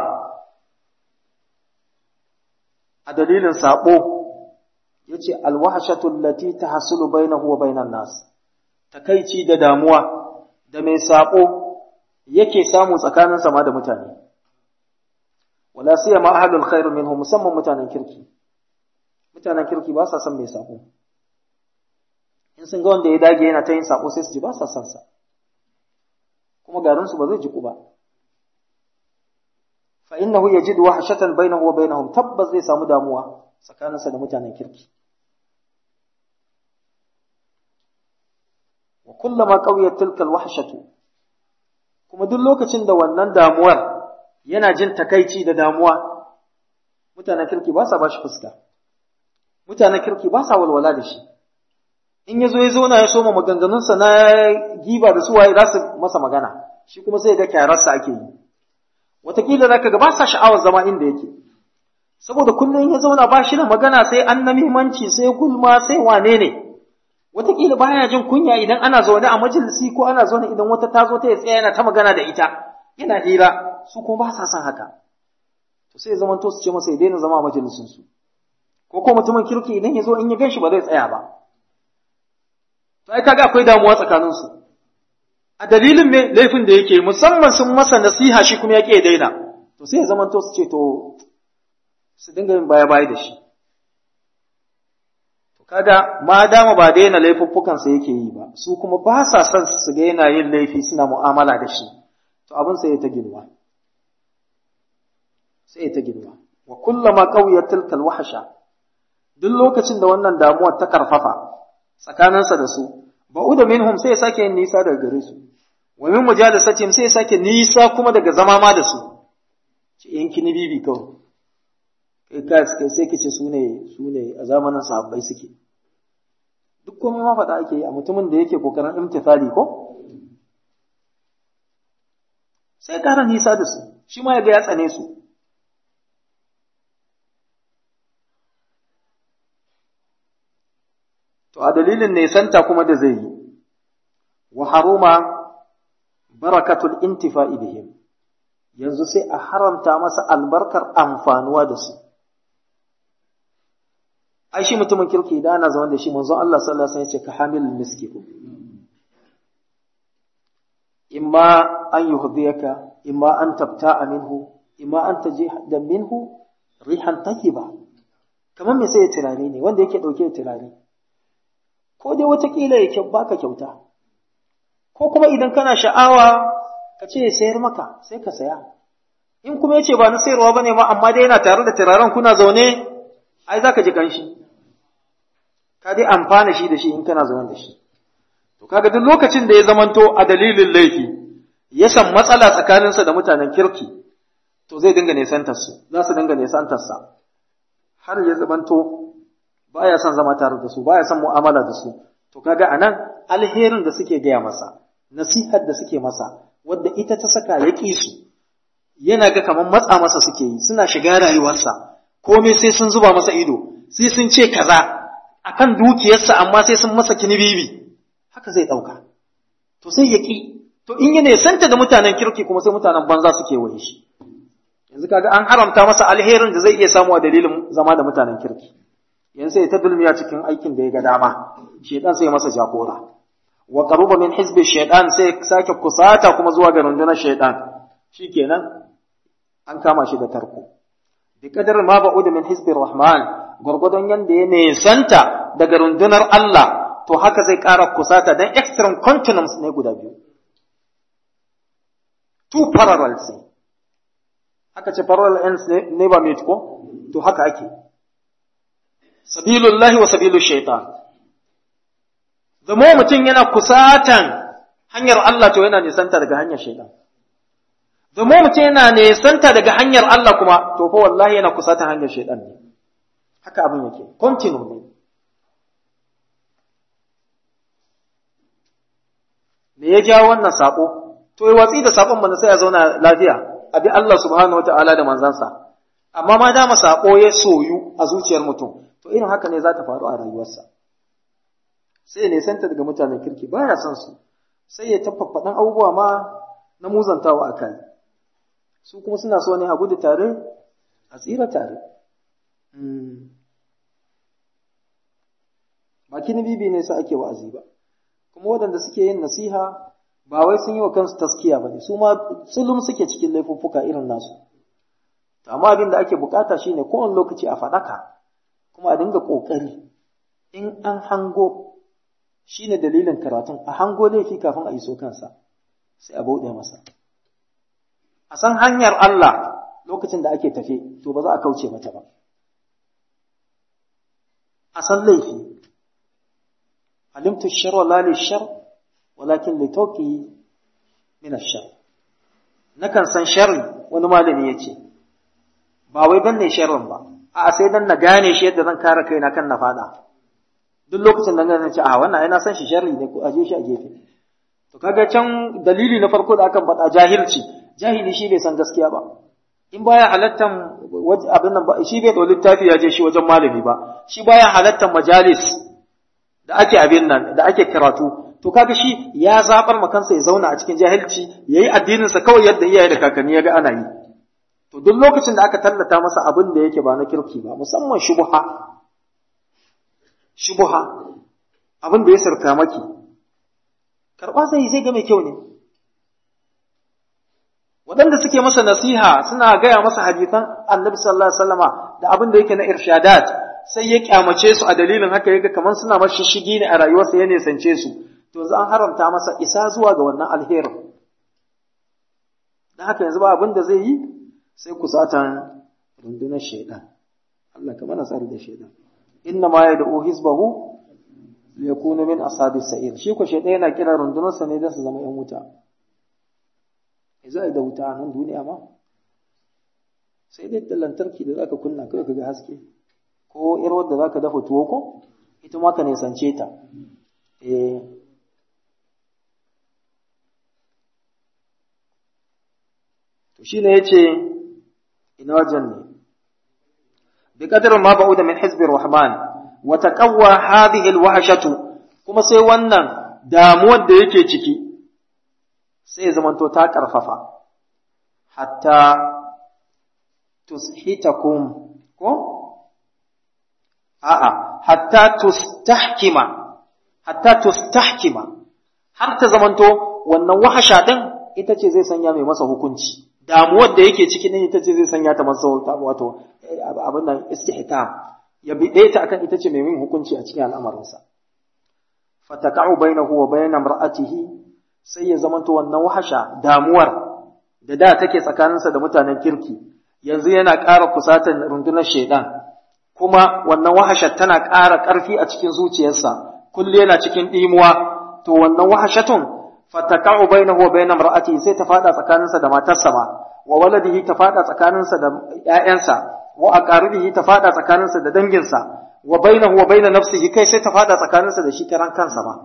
a dalilin sabo yace alwahshatu allati tahsulu bainahu wa bainan nas takaici da damuwa da mai sabo yake samu tsakanin sama da mutane wala siyama ahlul khair minhum musamman mutanen kirki mutanen kirki ba sa son mai sako in sun ga wanda ya dage yana ta yin sako sai su ji ba sa son sa kuma garin su ba zai jiku ba fa innahu yajidu wahshatan bainahu wa bainahum tabbas zai samu damuwa tsakaninsa da mutanen kirki wa kullama qawiyat tilka alwahshatu kuma duk lokacin da wannan damuwar yana jin takaici da damuwa mutanen kirki ba sa ba shi fuska mutanen kirki ba sa walwala da shi in ya zo ya zauna ya soma maganganunsa na giba da suwaye za su masa magana shi kuma sai ga kyararsa ake yi wataƙila za ka ga ba sa sha'awar zama inda yake saboda kullum ya zauna ba shi da magana sai an na muhimmanci sai gulma sai wane ne wataƙila baya jin kunya idan ana zaune a majalisi ko ana zaune idan wata ta zo ta ya tsaya yana ta magana da ita yana hira su kuma ba sa son haka to sai zaman to su ce masa ya daina zama a majalisin su ko ko mutumin kirki idan ya zo in ya gan shi ba zai tsaya ba to ai kaga akwai damuwa tsakanin su a dalilin me laifin da yake musamman sun masa nasiha shi kuma ya ya daina to sai ya zaman to su ce to su dinga yin baya baya da shi kaga ma dama ba daina laifuffukansa yake yi ba su kuma ba sa son su ga yana yin laifi suna mu'amala da shi to abin sai ya ta girma sai ya ta girma wa kullama qawiyat tilka alwahsha duk lokacin da wannan damuwar ta karfafa tsakaninsa da su ba'uda minhum sai ya sake yin nisa daga gare su wa min mujalasatihim sai ya sake nisa kuma daga zama ma da su ci yanki ni bibi kawai kai kai sai kace su ne su ne a zamanin sahabbai suke duk komai ma faɗa ake yi a mutumin da yake kokarin imtithali ko sai ƙara nisa da su shi ma ya ga ya tsane su to a dalilin nesanta kuma da zai yi wa haruma barakatul intifa'i bihim yanzu sai a haramta masa albarkar amfanuwa da su ai shi mutumin kirki da ana zama da shi manzon Allah sallallahu alaihi wasallam ya ce ka hamilul miski imma an yuhdiyaka imma an tabta'a minhu imma an tajida minhu rihan tayyiba kamar me sai ya turare ne wanda yake dauke da turare ko dai watakila ya kyau baka kyauta ko kuma idan kana sha'awa ka ce ya sayar maka sai ka saya in kuma ya ce ba na sayarwa bane ma amma dai yana tare da turaren kuna zaune ai zaka ji kanshi ka dai amfana shi da shi in kana zaune da shi to kaga duk lokacin da ya zamanto a dalilin laifi ya san matsala tsakaninsa da mutanen kirki to zai dinga nesantar su za su dinga nesantar sa har ya zamanto baya son zama tare da su baya son mu'amala da su to kaga anan alherin da suke gaya masa nasihar da suke masa wadda ita ta saka ya ƙi su yana ga kamar matsa masa suke yi suna shiga rayuwarsa komai sai sun zuba masa ido sai sun ce kaza akan dukiyarsa amma sai sun masa kinibibi haka zai ɗauka to sai ya ƙi to in ya nesanta da mutanen kirki kuma sai mutanen banza suke waye shi yanzu kaga an haramta masa alherin da zai iya samu a dalilin zama da mutanen kirki yanzu sai ta dulmiya cikin aikin da ya ga dama shedan sai masa jagora wa qaruba min hizbi shaytan sai sake kusata kuma zuwa ga rundunar shaytan shikenan an kama shi da tarko bi qadar ma ba'ud min hizbi rahman gurgudun yanda ya nesanta daga rundunar Allah to haka zai ƙara kusata dan extreme continents ne guda biyu two parallels ne aka ce parallel ends ne ba meet ko to haka ake sabilullahi wa sabilu shaitan zamo mutum yana kusatan hanyar Allah to yana nisanta daga hanyar shaitan zamo mutum yana nisanta daga hanyar Allah kuma to fa wallahi yana kusatan hanyar shaitan ne haka abin yake continue ne me ya jawo wannan sako to yi watsi da sakon mana sai ya zauna lafiya abi Allah subhanahu wataala da manzansa amma ma dama sako ya soyu a zuciyar mutum to irin haka ne za ta faru a rayuwarsa sai ne santa daga mutanen kirki baya son su sai ya tafaffaɗan abubuwa ma na muzantawa a kai su kuma suna so ne a gudu tare a tsira tare ba kini bibi ne sa ake wa'azi ba kuma waɗanda suke yin nasiha ba wai sun yi wa kansu taskiya ba ne su ma tsulum suke cikin laifuffuka irin nasu amma abin da ake bukata shine kowane lokaci a faɗaka kuma a dinga ƙoƙari in an hango shi ne dalilin karatun a hango laifi kafin a iso kansa sai a bauɗe masa a san hanyar Allah lokacin da ake tafe to ba za a kauce mata ba a san laifi alimtu shar wa la shar walakin li tawqi min ash-shar nakan san sharri wani malami yace ba wai dan ne sharrin ba a sai dan na gane shi yadda zan kare kaina kan na fada duk lokacin da na ce a wannan ai na san shi sharri ne ko aje shi a gefe to kaga can dalili na farko da aka faɗa jahilci jahili shi bai san gaskiya ba in baya halattan abin nan ba shi bai da littafi ya je shi wajen malami ba shi baya halattan majalis da ake abin nan da ake karatu to kaga shi ya zabar ma kansa ya zauna a cikin jahilci yayi addinin sa kawai yadda iyaye da kakanni ya ga ana yi to duk lokacin da aka tallata masa abin da yake ba na kirki ba musamman shubha shubha abin da ya sarka maki karba zai zai ga mai kyau ne waɗanda suke masa nasiha suna gaya masa hadisan annabi sallallahu alaihi wasallama da abin da yake na irshadat sai ya kyamace su a dalilin haka yaga kamar suna mashi shigi ne a rayuwarsa ya nisance su to za an haramta masa isa zuwa ga wannan alherin dan haka yanzu ba abin da zai yi sai kusatan rundunar shaidan Allah ka mana tsari da shaidan inna ma yad'u hizbahu liyakunu min ashabis sa'ir shi ko shaidan yana kira rundunarsa ne don su zama yan wuta za a yi da wuta a nan duniya ma sai dai da lantarki da zaka kunna kawai ka ga haske ko yar wadda zaka dafa tuwo ko ita ma ka nisance ta eh to shine yace ina wajen ne bi qadar ma ba'uda min hizbi rahman wa taqawwa hadhihi alwahshatu kuma sai wannan damuwar da yake ciki sai ya zamanto ta ƙarfafa, hatta tushitakum ko? A'a, hatta tustahkima, hatta tustahkima, har ta zamanto wannan wahasha ɗin ita ce zai sanya mai masa hukunci, damuwar da yake ciki ɗin ita ce zai sanya ta masa wato abin nan istihkam, ya bi ɗaya ta akan ita ce mai yin hukunci a cikin al'amarinsa. Fataka'u bainahu wa bainam ra'atihi sai ya zamanto wannan wahasha damuwar da da take tsakaninsa da mutanen kirki yanzu yana ƙara kusatan rundunar shaidan kuma wannan wahasha tana ƙara ƙarfi a cikin zuciyarsa kulle yana cikin ɗimuwa to wannan wahashatun fataka'u bainahu wa bainam ra'ati sai ta fada tsakaninsa da matarsa ma wa waladihi ta fada tsakaninsa da ƴaƴansa wa aqaribihi ta fada tsakaninsa da danginsa wa bainahu wa baina nafsihi kai sai ta fada tsakaninsa da shi karan kansa ma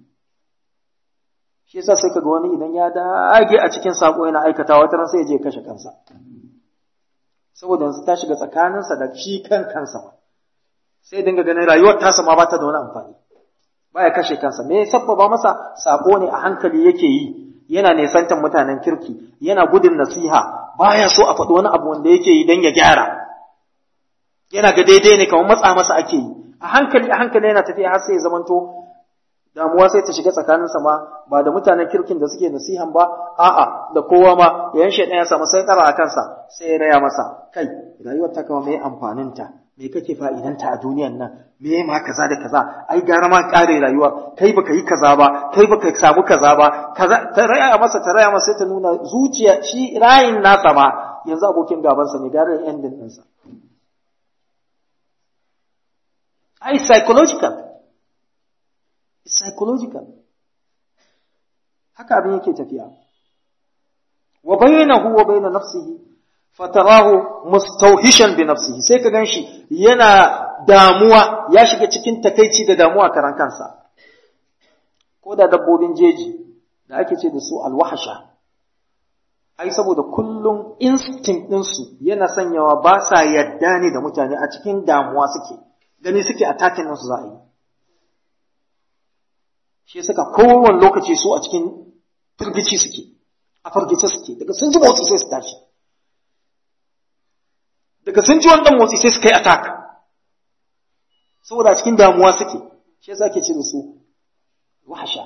shi yasa sai kaga wani idan ya dage a cikin sako yana aikata wata ran sai ya je kashe kansa saboda yanzu ta shiga tsakaninsa da shi kan kansa ma sai dinga ganin rayuwar tasa ma ba ta da wani amfani baya kashe kansa me sabbaba masa sako ne a hankali yake yi yana nesantan mutanen kirki yana gudun nasiha baya so a faɗi wani abu wanda yake yi don ya gyara yana ga daidai ne kamar matsa masa ake yi a hankali a hankali yana tafiya har sai ya zamanto damuwa sai ta shiga tsakaninsa ma ba da mutanen kirkin da suke nasihan ba a'a da kowa ma yayin shaidan ya samu sai tsara a kansa sai ya raya masa kai rayuwar ta kama mai amfanin ta me kake fa'idanta a duniyan nan me ma kaza da kaza ai gara ma kare rayuwa kai baka yi kaza ba kai baka samu kaza ba kaza ta raya masa ta raya masa sai ta nuna zuciya shi rayin nasa ma yanzu abokin gabansa ne gara ending ɗinsa ai psychological psychological haka abin yake tafiya wa bainahu wa bain nafsihi fatarahu mustawhishan bi nafsihi sai ka ganshi yana damuwa ya shiga cikin takeici da damuwa karan kansa ko da dabbobin jeji da ake ce da su alwahasha ai saboda kullum instinct ɗinsu yana sanyawa ba sa yadda ne da mutane a cikin damuwa suke gani suke attacking ɗinsu za a yi shi suka kowane lokaci su a cikin firgici suke a firgice suke daga sun ji motsi sai su tashi daga sun ji wannan motsi sai su kai attack saboda a cikin damuwa suke shi yasa ake ce da su wahasha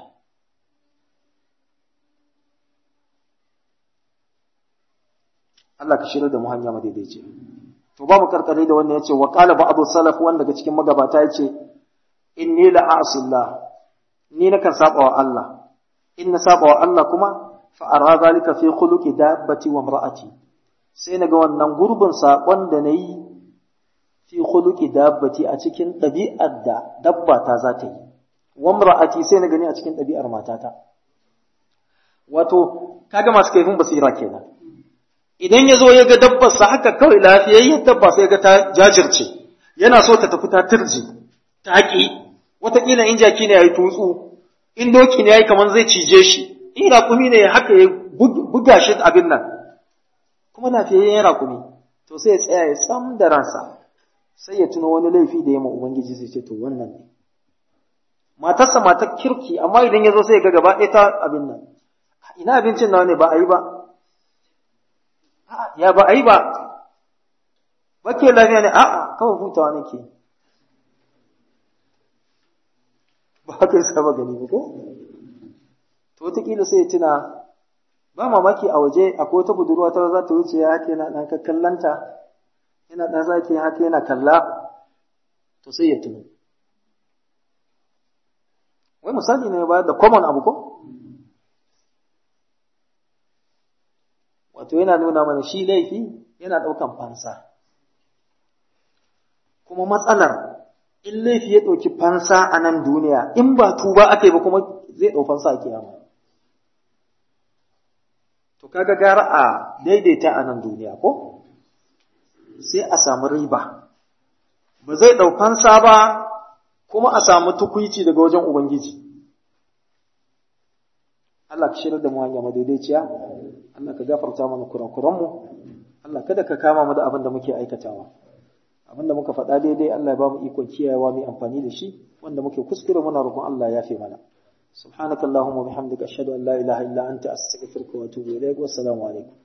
Allah ka shirya da mu hanya madaidaici to ba mu karkare da wannan yace wa qala ba'd salaf wanda daga cikin magabata yace inni la a'sillah ni nakan saba wa Allah in na saba wa Allah kuma fa ara zalika fi khuluqi dabbati wa imra'ati sai naga wannan gurbin sakon da nayi fi khuluqi dabbati a cikin ɗabi'ar da dabba ta za ta yi wa imra'ati sai na gani a cikin ɗabi'ar matata wato kaga masu kaifin basira kenan idan ya zo ya ga dabbarsa haka kawai lafiyayyar dabba sai ga ta jajirce yana so ta tafi ta turji ta haƙi wataƙila in jaki ne ya yi tutsu in doki ne ya yi kamar zai cije shi in raƙumi ne haka ya buga shi abin nan kuma lafiyayyen raƙumi to sai ya tsaya ya tsam da ransa sai ya tuno wani laifi da ya ma ubangiji sai ce to wannan ne matarsa matar kirki amma idan ya zo sai ga gaba ɗaya ta abin nan ina abincin nawa ne ba a yi ba ya ba a yi ba bake lafiya ne a'a kawai hutawa nake ba haka yasa ba gani ba ko to wataƙila sai ya tuna ba mamaki a waje akwai wata budurwa ta za ta wuce ya haka yana ɗan kallanta yana ɗan zaki haka yana kalla to sai ya tuno wai misali ne ba da common abu ko wato yana nuna mana shi laifi yana ɗaukan fansa kuma matsalar in laifi ya ɗauki fansa a nan duniya in ba tuba aka yi ba kuma zai ɗau fansa a kiyama to kaga gara a daidaita a nan duniya ko sai a samu riba ba zai ɗau fansa ba kuma a samu tukuici daga wajen ubangiji Allah ka shirar da mu hanya madaidaiciya Allah ka gafarta mana kurakuranmu Allah kada ka kama mu da abin da muke aikatawa abin da muka faɗa daidai Allah ya ba mu ikon kiyayewa mai amfani da shi wanda muke kuskure muna roƙon Allah ya fi mana subhanakallahumma bihamdika ashhadu an la ilaha illa anta astaghfiruka wa atubu ilaik wa assalamu alaikum